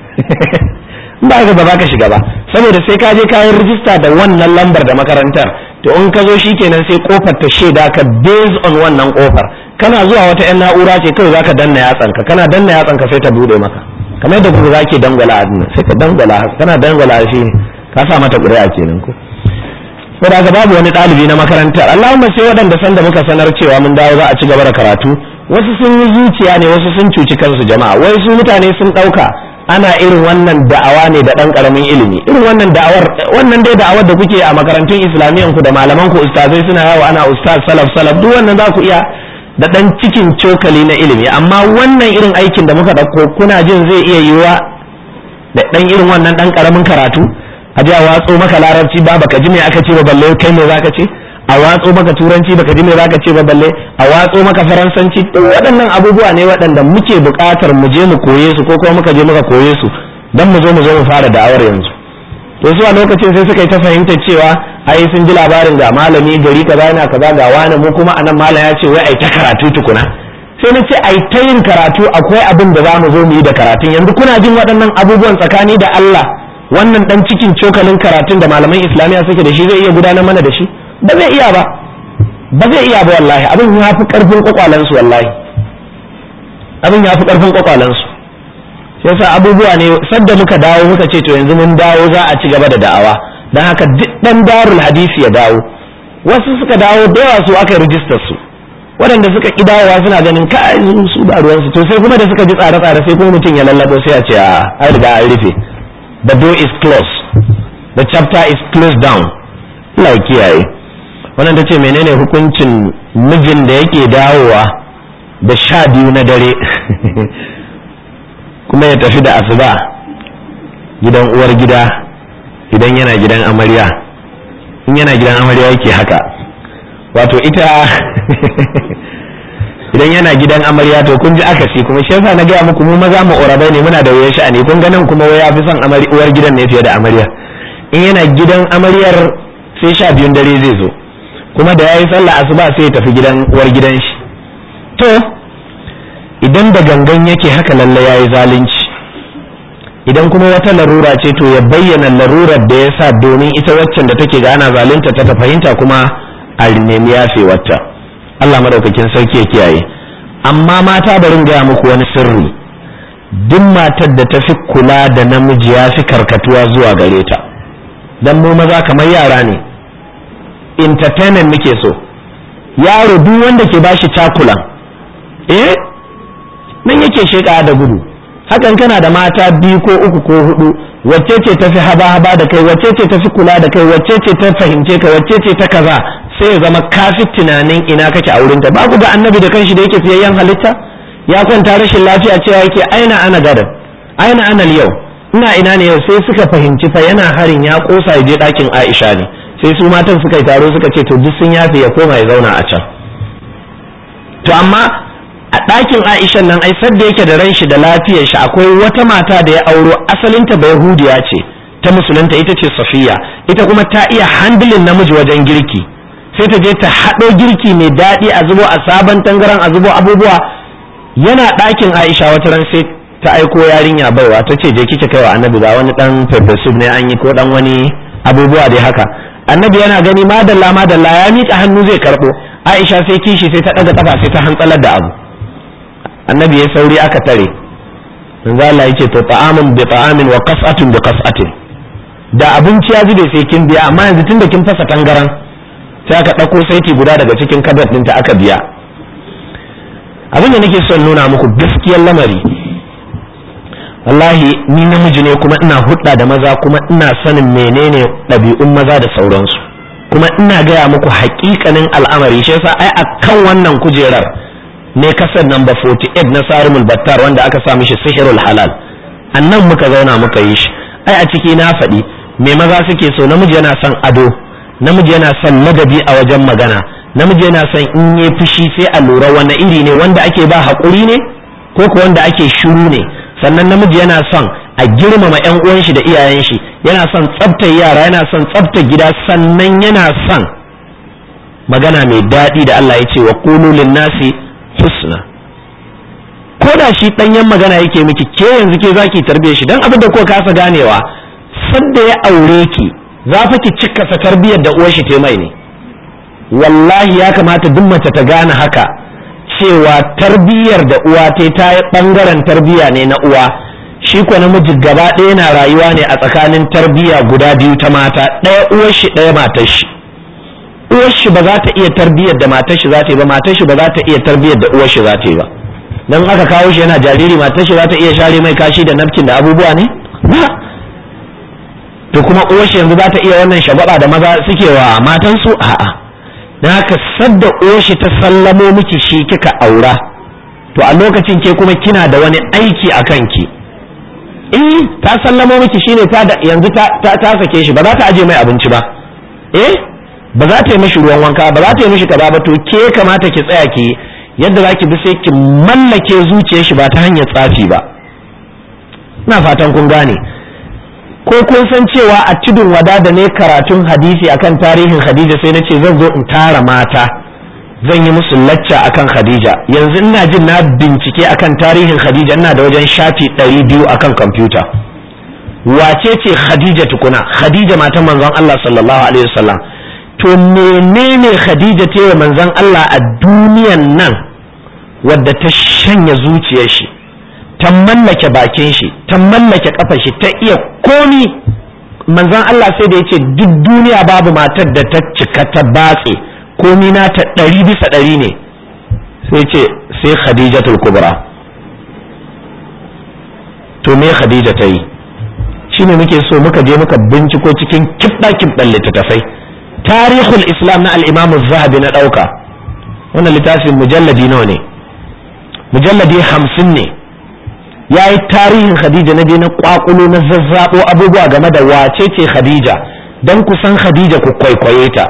ba ga ba ka shiga ba saboda sai ka je kayan rijista da wannan lambar da makarantar to in ka zo shikenan sai kofar ta shaida ka based on wannan kofar kana zuwa wata yan na'ura ce kawai zaka danna yatsanka kana danna yatsanka sai ta bude maka kamar yadda kuma zake dangwala a dinnan sai ka dangwala kana dangwala shi ne ka sa mata ƙuri'a kenan ko saboda haka babu wani ɗalibi na makarantar Allahumma sai waɗanda san da muka sanar cewa mun dawo za a ci gaba da karatu wasu sun yi zuciya ne wasu sun cuci kansu jama'a wai su mutane sun ɗauka ana irin wannan da'awa ne da ɗan ƙaramin ilimi irin wannan da'awar wannan dai da'awar da kuke a makarantun islamiyyan ku da malaman ku ustazai suna yawo ana ustaz salaf salaf duk wannan za ku iya da ɗan cikin cokali na ilimi amma wannan irin aikin da muka ɗauko kuna jin zai iya yiwuwa da ɗan irin wannan ɗan ƙaramin karatu a ji a watso maka larabci ba baka ji me aka ce ba balle kai me zaka ce a watso maka turanci baka ji me zaka ce ba balle a watso maka faransanci duk waɗannan abubuwa ne waɗanda muke buƙatar mu je mu koye su ko kuma muka je muka koye su dan mu zo mu zo mu fara da'awar yanzu to su a lokacin sai suka yi ta fahimtar cewa ai sun ji labarin ga malami gari kaza yana kaza ga wani mu kuma anan malam ya ce wai ai ta karatu tukuna sai na ce ai ta yin karatu akwai abin da za mu zo mu yi da karatun yanzu kuna jin waɗannan abubuwan tsakani da Allah wannan dan cikin cokalin karatun da malaman islamiya suke da shi zai iya gudanar mana da shi ba zai iya ba ba zai iya ba wallahi abin ya fi karfin kwakwalansu wallahi abin ya fi karfin kwakwalansu yasa abubuwa ne sadda muka dawo muka ce to yanzu mun dawo za a ci gaba da da'awa don haka duk dan darul hadisi ya dawo wasu suka dawo da yawa su aka rijistar su waɗanda suka ƙi dawowa suna ganin ka su ba ruwansu to sai kuma da suka ji tsare-tsare sai kuma mutum ya lallabo sai a ce a an riga an rufe the door is closed the chapter is closed down Allah ya kiyaye wannan ta ce menene hukuncin mijin da yake dawowa da sha biyu na dare kuma ya tafi da asuba gidan uwar gida idan yana gidan amarya in yana gidan amarya yake haka wato ita idan yana gidan amarya to kun ji akasi kuma shi yasa na gaya muku mu maza mu orabai ne muna da wayar sha'ani kun ganin kuma waya fi son uwar gidan ne fiye da amarya in yana gidan amaryar sai sha biyun dare zai zo kuma da yayi sallah asuba sai ya tafi gidan uwar gidan shi to idan da gangan yake haka lalle yayi zalunci idan kuma wata larura ce to ya bayyana larurar da ya sa domin ita waccan da take ga ana zalunta ta ta fahimta kuma a nemi yafe wata Allah madaukakin sarki ya kiyaye amma mata barin gaya muku wani sirri duk matar da ta fi kula da namiji ya fi karkatuwa zuwa gare ta dan mu maza kamar yara ne entertainment muke so yaro duk wanda ke bashi cakulan eh nan yake sheka da gudu hakan kana da mata biyu ko uku ko hudu wacce ce tafi haba haba da kai wacce ce tafi kula da kai wacce ce ta fahimce ka wacce ce ta kaza sai ya zama kafi tunanin ina kake a wurinta ba ku ga annabi da kanshi da yake fiyayyen halitta ya kwanta rashin lafiya cewa yake aina ana gadan aina ana yau ina ina ne yau sai suka fahimci fa yana harin ya kosa ya je ɗakin Aisha ne sai su matan suka yi taro suka ce to duk sun yafe ya koma ya zauna a can to amma a ɗakin Aisha nan ai sadda yake da ran shi da lafiyar shi akwai wata mata da ya auro asalinta ba Yahudiya ce ta musulunta ita ce Safiya ita kuma ta iya handling namiji wajen girki sai ta je ta haɗo girki mai daɗi a zubo a sabon tangaran a zubo abubuwa yana ɗakin Aisha wata ran sai ta aiko yarinya baiwa ta ce je kike kaiwa annabi ga wani dan pepper soup ne an yi ko dan wani abubuwa dai haka annabi yana gani madalla madalla ya miƙa hannu zai karɓo Aisha sai kishi sai ta ɗaga kafa sai ta hantsalar da abu annabi ya sauri aka tare manzo Allah yace to ta'amun bi ta'amin wa qas'atun bi qas'atin da abinci ya zube sai kin biya amma yanzu tunda kin fasa tangaran sai aka ɗauko saiti guda daga cikin kabet ɗinta aka biya abin da nake son nuna muku gaskiyar lamari wallahi ni namiji ne kuma ina hudda da maza kuma ina sanin menene ɗabi'un maza da sauransu kuma ina gaya muku haƙiƙanin al'amari shi yasa ai akan wannan kujerar ne kasar namba 48 na sarimul battar wanda aka sa mishi sihirul halal annan muka zauna muka yi shi ai a ciki na faɗi me maza suke so namiji yana son ado namiji yana son ladabi a wajen magana namiji yana son in yi fushi sai a lura wani iri ne wanda ake ba haƙuri ne ko ko wanda ake shiru ne sannan namiji yana son a girmama yan uwan shi da iyayen shi yana son tsaftar yara yana son tsaftar gida sannan yana son magana mai daɗi da Allah ya ce wa qulu nasi husna ko da shi ɗanyen magana yake miki ke yanzu ke zaki tarbiye shi dan abin da ko kasa ganewa sadda ya aure ki za fa ki cikasa tarbiyar da uwar shi te mai ne wallahi ya kamata duk mace ta gane haka cewa tarbiyyar da uwa ta ta yi bangaren tarbiyya ne na uwa shi ko namiji gaba ɗaya na rayuwa ne a tsakanin tarbiyya guda biyu ta mata ɗaya uwar shi ɗaya matar shi uwar shi ba za ta iya tarbiyyar da matar shi za ta yi ba matar shi ba za ta iya tarbiyyar da uwar shi za ta yi ba dan aka kawo shi yana jariri matar shi za ta iya share mai kashi da nafkin da abubuwa ne ba to kuma uwar shi yanzu za ta iya wannan shagwaba da maza suke wa matansu a'a na haka sadda uwar shi ta sallamo miki shi kika aura to a lokacin ke kuma kina da wani aiki a kanki eh ta sallamo miki shine ta da yanzu ta ta, ta sake shi ba za ta aje mai abinci ba eh ba za ta yi mishi ruwan wanka ba za ta yi mishi kaza ba to ke kamata ki tsaya ki yadda za ki bi sai ki mallake zuciyar shi ba ta hanyar tsafi ba ina fatan kun gane ko kun san cewa a tudun wada da ne karatun hadisi akan tarihin khadija sai na ce zan zo in tara mata zan yi musu lacca akan khadija yanzu ina jin na bincike akan tarihin khadija ina da wajen shafi ɗari biyu akan kwamfuta wace ce khadija tukuna khadija matan manzon Allah sallallahu alaihi wasallam to menene khadija ta yi manzon Allah a duniyan nan wadda ta shanya zuciyar shi ta mallake bakin shi ta mallake kafar shi ta iya komi manzon Allah sai da yace duk duniya babu matar da ta cika ta batse komi na ta ɗari bisa ɗari ne sai ce sai khadijatul kubra to me khadija ta yi shine muke so muka je muka binciko cikin kibba kibban littattafai tarihul islam na al-imam zahabi na ɗauka wannan littafin mujalladi nawa ne mujalladi hamsin ne ya yi tarihin khadija na je na kwakulo na zazzabo abubuwa game da wace ce khadija don ku san khadija ku kwaikwaye ta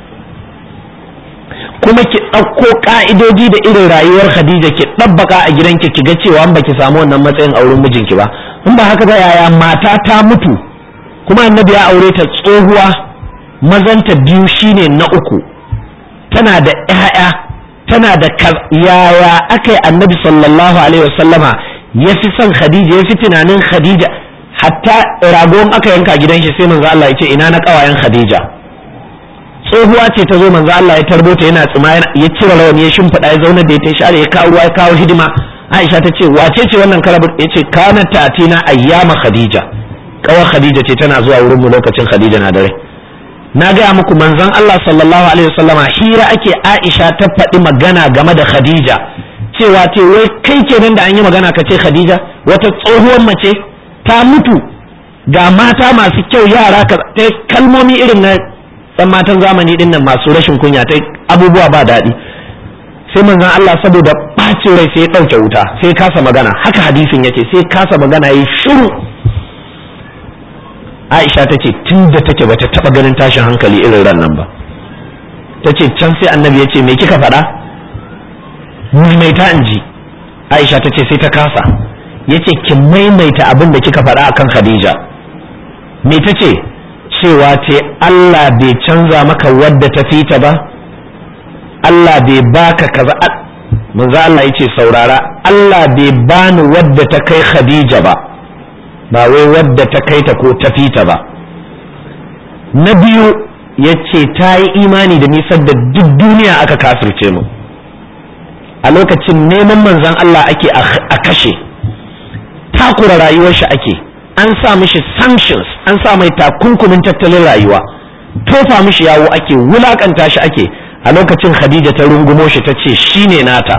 kuma ki ɗauko ƙa'idoji da irin rayuwar khadija ki ɗabbaka a gidanki ki ga cewa ba ki samu wannan matsayin auren mijinki ba in ba haka ba yaya mata ta mutu kuma annabi ya aure ta tsohuwa mazanta biyu shine na uku tana da 'ya'ya tana da yaya aka yi annabi sallallahu alaihi wasallama ya fi son khadija ya fi tunanin khadija hatta ragon aka yanka gidan shi sai manzo Allah ya ce ina na kawayen khadija tsohuwa ce ta zo manzo Allah ya tarbo ta yana tsima ya cire rawani ya shimfiɗa ya zauna da ya tashi ya kawo ruwa ya kawo hidima Aisha ta ce wace ce wannan karabu ya ce kana tatina ayyama khadija kawar khadija ce tana zuwa wurin mu lokacin khadija na dare na gaya muku manzon Allah sallallahu alaihi wasallama hira ake Aisha ta faɗi magana game da Khadija cewa ce wai kai kenan da an yi magana ka ce Khadija wata tsohuwar mace ta mutu ga mata masu kyau yara ka ta kalmomi irin na ɗan matan zamani din nan masu rashin kunya ta abubuwa ba daɗi sai manzon Allah saboda ɓacin rai sai ya ɗauke wuta sai kasa magana haka hadisin yake sai kasa magana yi shiru Aisha ta ce tun da take bata taba ganin tashin hankali irin ran nan ba ta ce can sai annabi ya ce me kika faɗa maimaita in ji Aisha ta ce sai ta kasa ya ce ki maimaita abin da kika faɗa akan Khadija me ta ce cewa ce Allah bai canza maka wadda ta fita ba Allah bai baka kaza manzo Allah ya ce saurara Allah bai bani wadda ta kai Khadija ba ba wai wadda ta kai ta ko ta fita ba na biyu ya ce ta yi imani da nisan da duk duniya aka kafirce mu a lokacin neman manzan Allah ake a kashe takura rayuwar shi ake an sa mishi sanctions an sa mai takunkumin tattalin rayuwa tofa mishi yawo ake wulakanta shi ake a lokacin khadija ta rungumo shi ta ce shine nata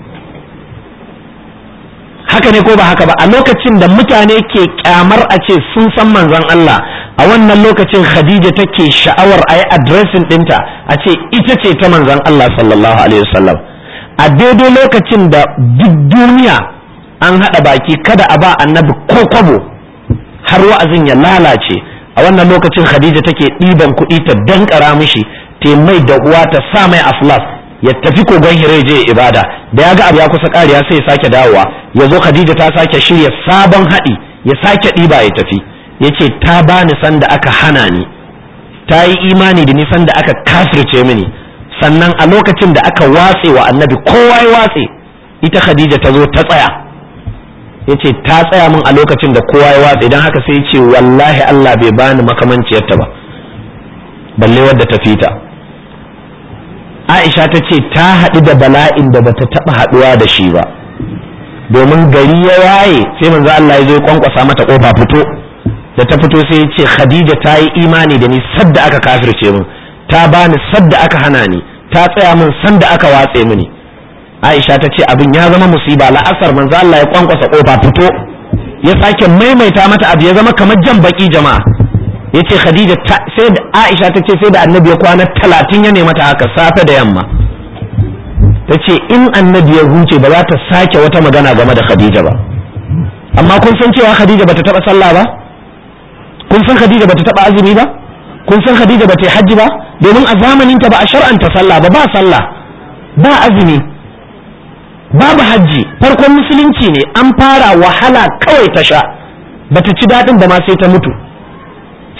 haka ne ko ba haka ba a lokacin da mutane ke kyamar a ce sun san manzon Allah a wannan lokacin Khadija take sha'awar a yi adresin ɗinta a ce ita ce ta manzon Allah sallallahu alaihi wasallam a daidai lokacin da duk duniya an haɗa baki kada a ba annabi ko kwabo har wa'azin ya lalace a wannan lokacin Khadija take ɗiban kuɗi ta dankara mishi ta mai da uwa ta sa mai aflas ya tafi kogon hire je ibada da ya ga abu ya kusa kariya sai ya sake dawowa ya zo khadija ta sake shirya sabon haɗi ya sake ɗiba ya tafi ya ce ta bani sanda aka hana ni ta yi imani da ni sanda aka kafirce mini sannan a lokacin da aka watse wa annabi kowa ya watse ita khadija ta zo ta tsaya ya ce ta tsaya min a lokacin da kowa ya watse don haka sai ya ce wallahi allah bai bani makamanciyarta ba balle wadda ta fita Aisha ta ce ta haɗu da bala'in da bata taɓa haɗuwa da shi ba domin gari ya waye sai manzo Allah ya zo ya kwankwasa mata kofa fito da ta fito sai ya ce Khadija ta yi imani da ni sadda aka kafirce min ta bani sadda aka hana ni ta tsaya min sanda aka watse mini Aisha ta ce abin ya zama musiba la'asar manzo Allah ya kwankwasa kofa fito ya sake maimaita mata abu ya zama kamar jan baki jama'a yace Khadija sai da Aisha ta ce sai da annabi ya kwana talatin ya nema ta haka safe da yamma ta ce in annabi ya huce ba za ta sake wata magana game da Khadija ba amma kun san cewa Khadija bata taba sallah ba kun san Khadija bata taba azumi ba kun san Khadija bata yi hajji ba domin a zamanin ta ba a shar'anta sallah ba ba sallah ba azumi babu hajji farkon musulunci ne an fara wahala kawai ta sha bata ci daɗin ba ma sai ta mutu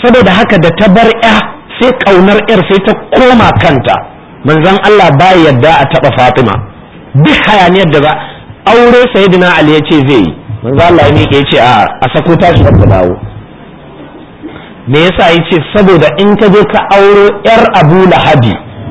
saboda haka da ta bar ya sai kaunar yar sai ta koma kanta manzon Allah ba yadda a taba Fatima duk hayaniyar da za aure sayyidina Ali ya ce zai yi manzon Allah ya miƙe ya ce a a sako ta shi ta dawo me yasa ya ce saboda in ka je ka auro yar Abu Lahabi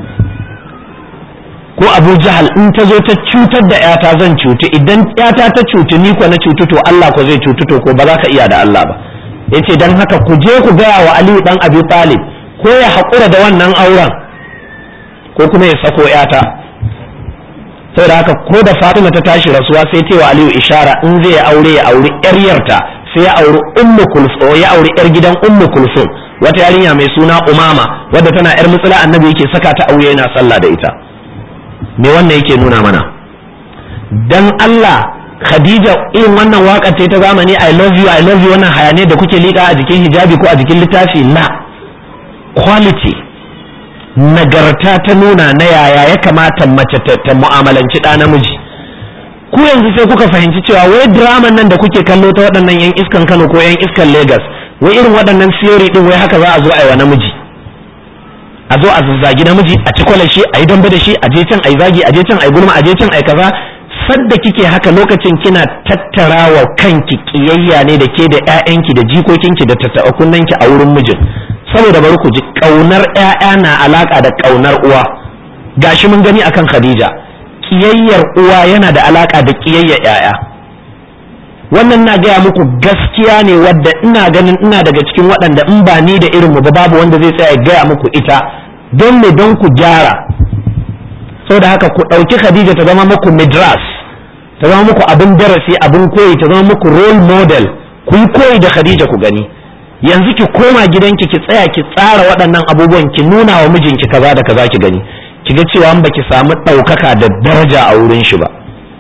ko Abu Jahal in ta zo ta cutar da yata zan cutu idan yata ta cutu ni ko na cutu to Allah ko zai cutu to ko ba za ka iya da Allah ba yace dan haka ku je ku gaya wa Aliyu dan Abi Talib ko ya haƙura da wannan auren ko kuma ya sako yata saboda haka ko da Fatima ta tashi rasuwa sai ta wa Aliyu ishara in zai aure ya auri yar yarta sai ya auri Ummu Kulsum ya auri yar gidan Ummu Kulsum wata yarinya mai suna Umama wadda tana yar mutsula annabi yake saka ta aure yana sallah da ita me wannan yake nuna mana dan Allah Khadija irin wannan waka ce ta zamani I love you I love you wannan hayane da kuke liƙa a jikin hijabi ko a jikin littafi la quality nagarta ta nuna na yaya ya kamata mace ta mu'amalanci ɗa namiji ku yanzu sai kuka fahimci cewa wai draman nan da kuke kallo ta waɗannan yan iskan Kano ko yan iskan Lagos wai irin waɗannan theory din wai haka za a zo a yi wa namiji a zo a zazzagi namiji a ci shi a yi dambe da shi a je can a yi zagi a je can a yi gulma a je can a yi kaza sadda kike haka lokacin kina tattara wa kanki kiyayya ne da ke da ƴaƴanki da jikokinki da tattaɓa a wurin mijin saboda bari ku ji ƙaunar ƴaƴa na alaka da ƙaunar uwa gashi mun gani akan Khadija kiyayyar uwa yana da alaka da kiyayyar ƴaƴa wannan na gaya muku gaskiya ne wadda ina ganin ina daga cikin waɗanda in ba ni da irin mu ba babu wanda zai tsaya gaya muku ita don me don ku gyara saboda haka ku ɗauki Khadija ta zama muku midras ta zama muku abin darasi abin koyi ta zama muku role model ku yi koyi da Khadija ku gani yanzu ki koma gidanki ki tsaya ki tsara waɗannan abubuwan ki nuna wa mijinki kaza da kaza ki gani ki ga cewa an baki samu ɗaukaka da daraja a wurin shi ba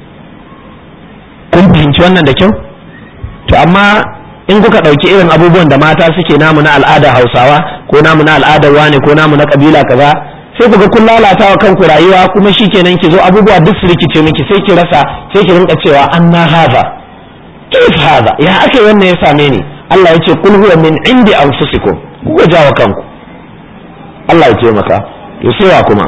kun fahimci wannan da kyau to amma in kuka ɗauki irin abubuwan da mata suke namu na al'adar hausawa ko namu na al'adar wane ko namu na kabila kaza sai ku ga kun lalata wa kanku rayuwa kuma shikenan ki zo abubuwa duk su rikice miki sai ki rasa sai ki rinka cewa anna haza kif haza ya ake wannan ya same ni Allah ya ce kul huwa min indi anfusikum ku ga jawa kanku Allah ya taimaka to sai wa kuma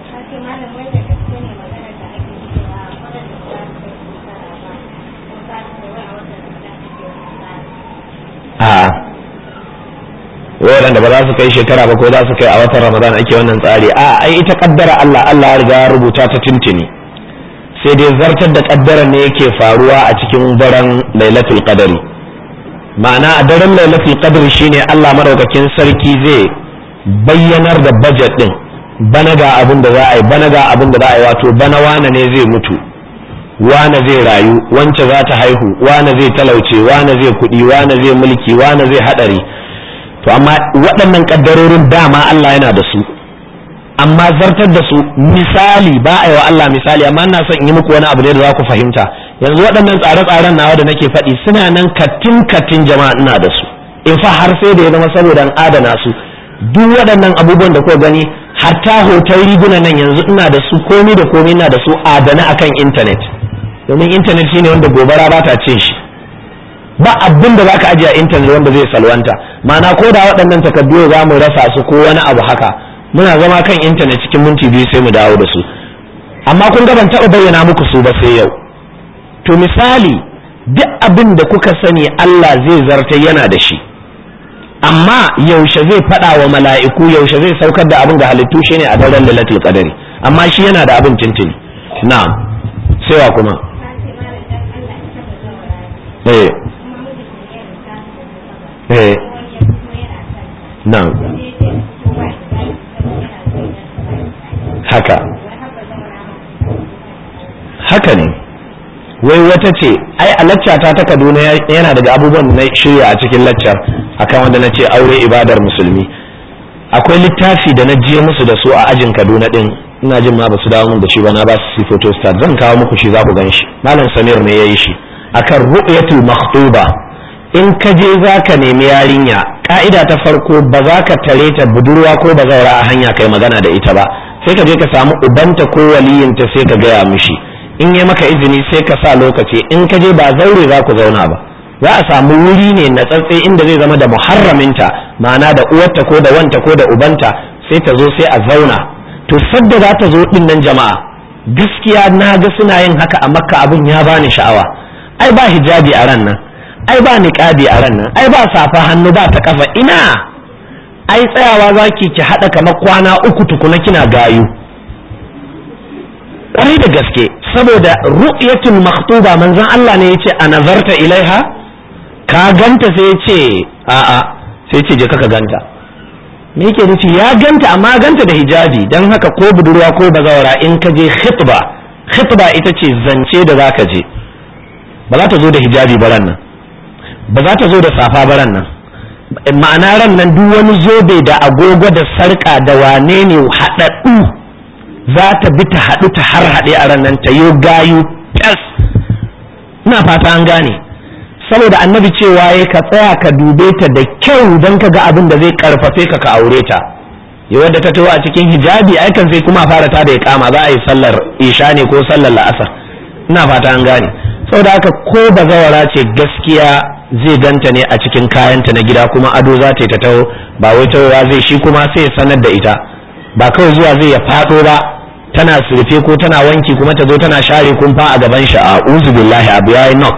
a waɗanda ba za su kai shekara ba ko za su kai a watan ramadan ake wannan tsari a ai ita kaddara Allah Allah ya riga ya rubuta ta tuntuni sai dai zartar da kaddara ne yake faruwa a cikin daren lailatul qadari ma'ana a daren lailatul qadri shine Allah madaukakin sarki zai bayyanar da budget din bana ga abin da za a yi bana ga abin da za a yi wato bana wane ne zai mutu wane zai rayu wance za ta haihu wane zai talauce wane zai kuɗi wane zai mulki wane zai haɗari to amma waɗannan ƙaddarorin dama Allah yana da su amma zartar da su misali ba a yi wa Allah misali amma ina son in yi muku wani abu ne da za ku fahimta yanzu waɗannan tsare-tsaren nawa da nake faɗi suna nan katin katin jama'a ina da su in fa har sai da ya zama saboda an adana su duk waɗannan abubuwan da kuka gani hatta hoton riguna nan yanzu ina da su komi da komi ina da su adana akan intanet domin intanet shine wanda gobara ba ta cin shi ba abin da zaka ajiye a intanet wanda zai salwanta ma'ana ko da waɗannan takardu za mu rasa su ko wani abu haka muna zama kan intanet cikin minti biyu sai mu dawo da su amma kun ga ban taɓa bayyana muku su ba sai yau to misali duk abin da kuka sani Allah zai zarta yana da shi amma yaushe zai faɗa wa mala'iku yaushe zai saukar da abin ga halittu shine a daren lailatul qadari amma shi yana da abin tintini na'am sai wa kuma eh eh na'am haka haka ne wai wata ce ai a laccata ta kaduna yana daga abubuwan na shirya a cikin laccar akan wanda na ce aure ibadar musulmi akwai littafi da na je musu da su a ajin kaduna din ina jin ma ba su dawo mun da shi ba na ba su si photostat zan kawo muku shi za ku gan shi malam samir ne ya yi shi akan ru'yatul makhtuba in ka je za ka nemi yarinya ka'ida ta farko ba za ka tare ta budurwa ko bazaura a hanya kai magana da ita ba sai ka je ka samu ubanta ko waliyinta sai ka gaya mishi in yi maka izini sai ka sa lokaci in ka je ba zaure za ku zauna ba za a samu wuri ne na tsatse inda zai zama da muharraminta ma'ana da uwarta ko da wanta ko da ubanta sai ta zo sai a zauna to sadda za ta zo din nan jama'a gaskiya na ga suna yin haka a makka abin ya bani sha'awa ai ba hijabi a ran nan ai ba niqabi a ran nan ai ba safa hannu ba ta kafa ina ai tsayawa zaki ki hada kamar kwana uku tukuna kina gayu kwarai da gaske saboda ru'yatul makhtuba manzon Allah ne yace a nazarta ilaiha ka ganta sai yace a'a sai yace je ka ganta me yake nufi ya ganta amma ganta da hijabi dan haka ko budurwa ko bazawara in ka je khitba khitba ita ce zance da zaka je ba za ta zo da hijabi baran nan ba za ta zo da safa baran nan ma'ana ran nan duk wani zobe da agogo da sarka da wane ne haɗaɗɗu za ta bi ta haɗu ta har haɗe a ran nan ta yo gayu fes ina fata an gane saboda annabi cewa ya ka tsaya ka dube ta da kyau don ka ga abin da zai karfafe ka ka aure ta ya wadda ta taho a cikin hijabi ai kan sai kuma fara ta da ya kama za a yi sallar isha ne ko sallar la'asar ina fata an gane saboda haka ko bazawara ce gaskiya zai ganta ne a cikin kayanta na gida kuma ado za ta yi ta taho ba wai tahowa zai shi kuma sai ya sanar da ita ba kawai zuwa zai ya faɗo ba tana surfe ko tana wanki kuma ta zo tana share kumfa a gaban shi a uzu billahi abu yayi knock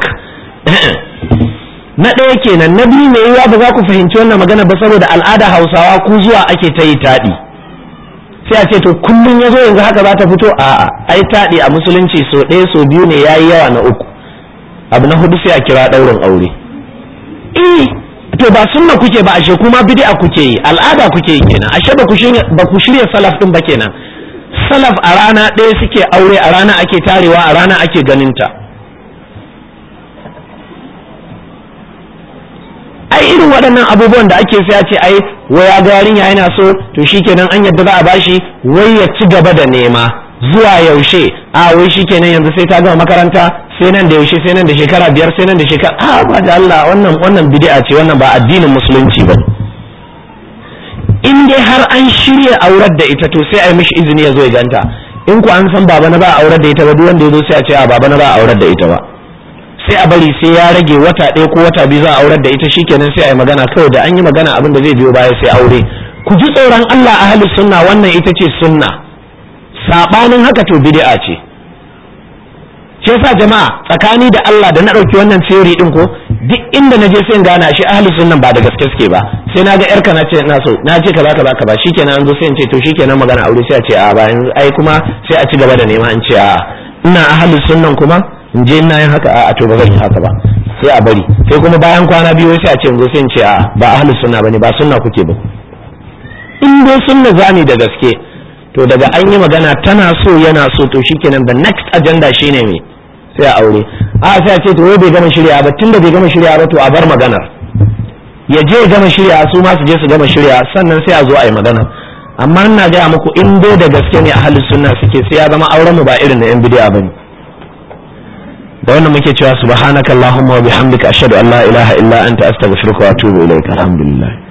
na ɗaya kenan na biyu mai yiwuwa ba za ku fahimci wannan magana ba saboda al'ada hausawa ku zuwa ake ta yi taɗi sai a ce to kullum ya zo yanzu haka za ta fito a'a ai taɗi a musulunci so ɗaya so biyu ne ya yi yawa na uku abu na hudu sai a kira ɗaurin aure eh to ba sunna kuke ba ashe kuma bid'a kuke yi al'ada kuke yi kenan ashe ba ku shirya ba ku shirya salaf din ba kenan salaf a rana ɗaya suke aure a rana ake tarewa a rana ake ganin ta ai irin waɗannan abubuwan da ake sai a ce ai waya ga yarinya yana so to shikenan an yadda za a bashi wai ya ci gaba da nema zuwa yaushe a wai shikenan yanzu sai ta gama makaranta sai nan da yaushe sai nan da shekara biyar sai nan da shekara a ba da Allah wannan wannan bid'a ce wannan ba addinin musulunci ba in dai har an shirya aurar da ita to sai a yi mishi izini ya zo ya ganta in ku an san baba na ba aurar da ita ba duk wanda ya zo sai a ce a baba na ba aurar da ita ba sai a bari sai ya rage wata ɗaya ko wata biyu za a aurar da ita shikenan sai a yi magana kawai da an yi magana abin da zai biyo baya sai aure ku ji tsoron Allah ahli sunna wannan ita ce sunna sabanin haka to bid'a ce shi yasa jama'a tsakani da Allah da na ɗauki wannan theory din ko duk inda na je sai in gana shi ahli sunnan ba da gaske suke ba sai na ga yarka na ce na so na ce kaza kaza kaza shikenan an zo sai in ce to shikenan magana aure sai a ce a ba ai kuma sai a ci gaba da nema in ce a ina ahli sunnan kuma in je ina yin haka a to ba zan yi haka ba sai a bari sai kuma bayan kwana biyu sai a ce in zo sai in ce a ba ahli sunna bane ba sunna kuke ba in dai sunna zani da gaske to daga an yi magana tana so yana so to shikenan the next agenda shine me sai a aure a sai a ce to bai gama shirya ba tunda bai gama shirya ba to a bar maganar ya je gama shirya su ma su je su gama shirya sannan sai a zo a yi magana amma ina gaya muku in dai da gaske ne ahlus sunna suke sai ya zama auren mu ba irin na yan bid'a bane da wannan muke cewa subhanakallahumma wa bihamdika ashhadu an la ilaha illa anta astaghfiruka wa atubu ilaik alhamdulillah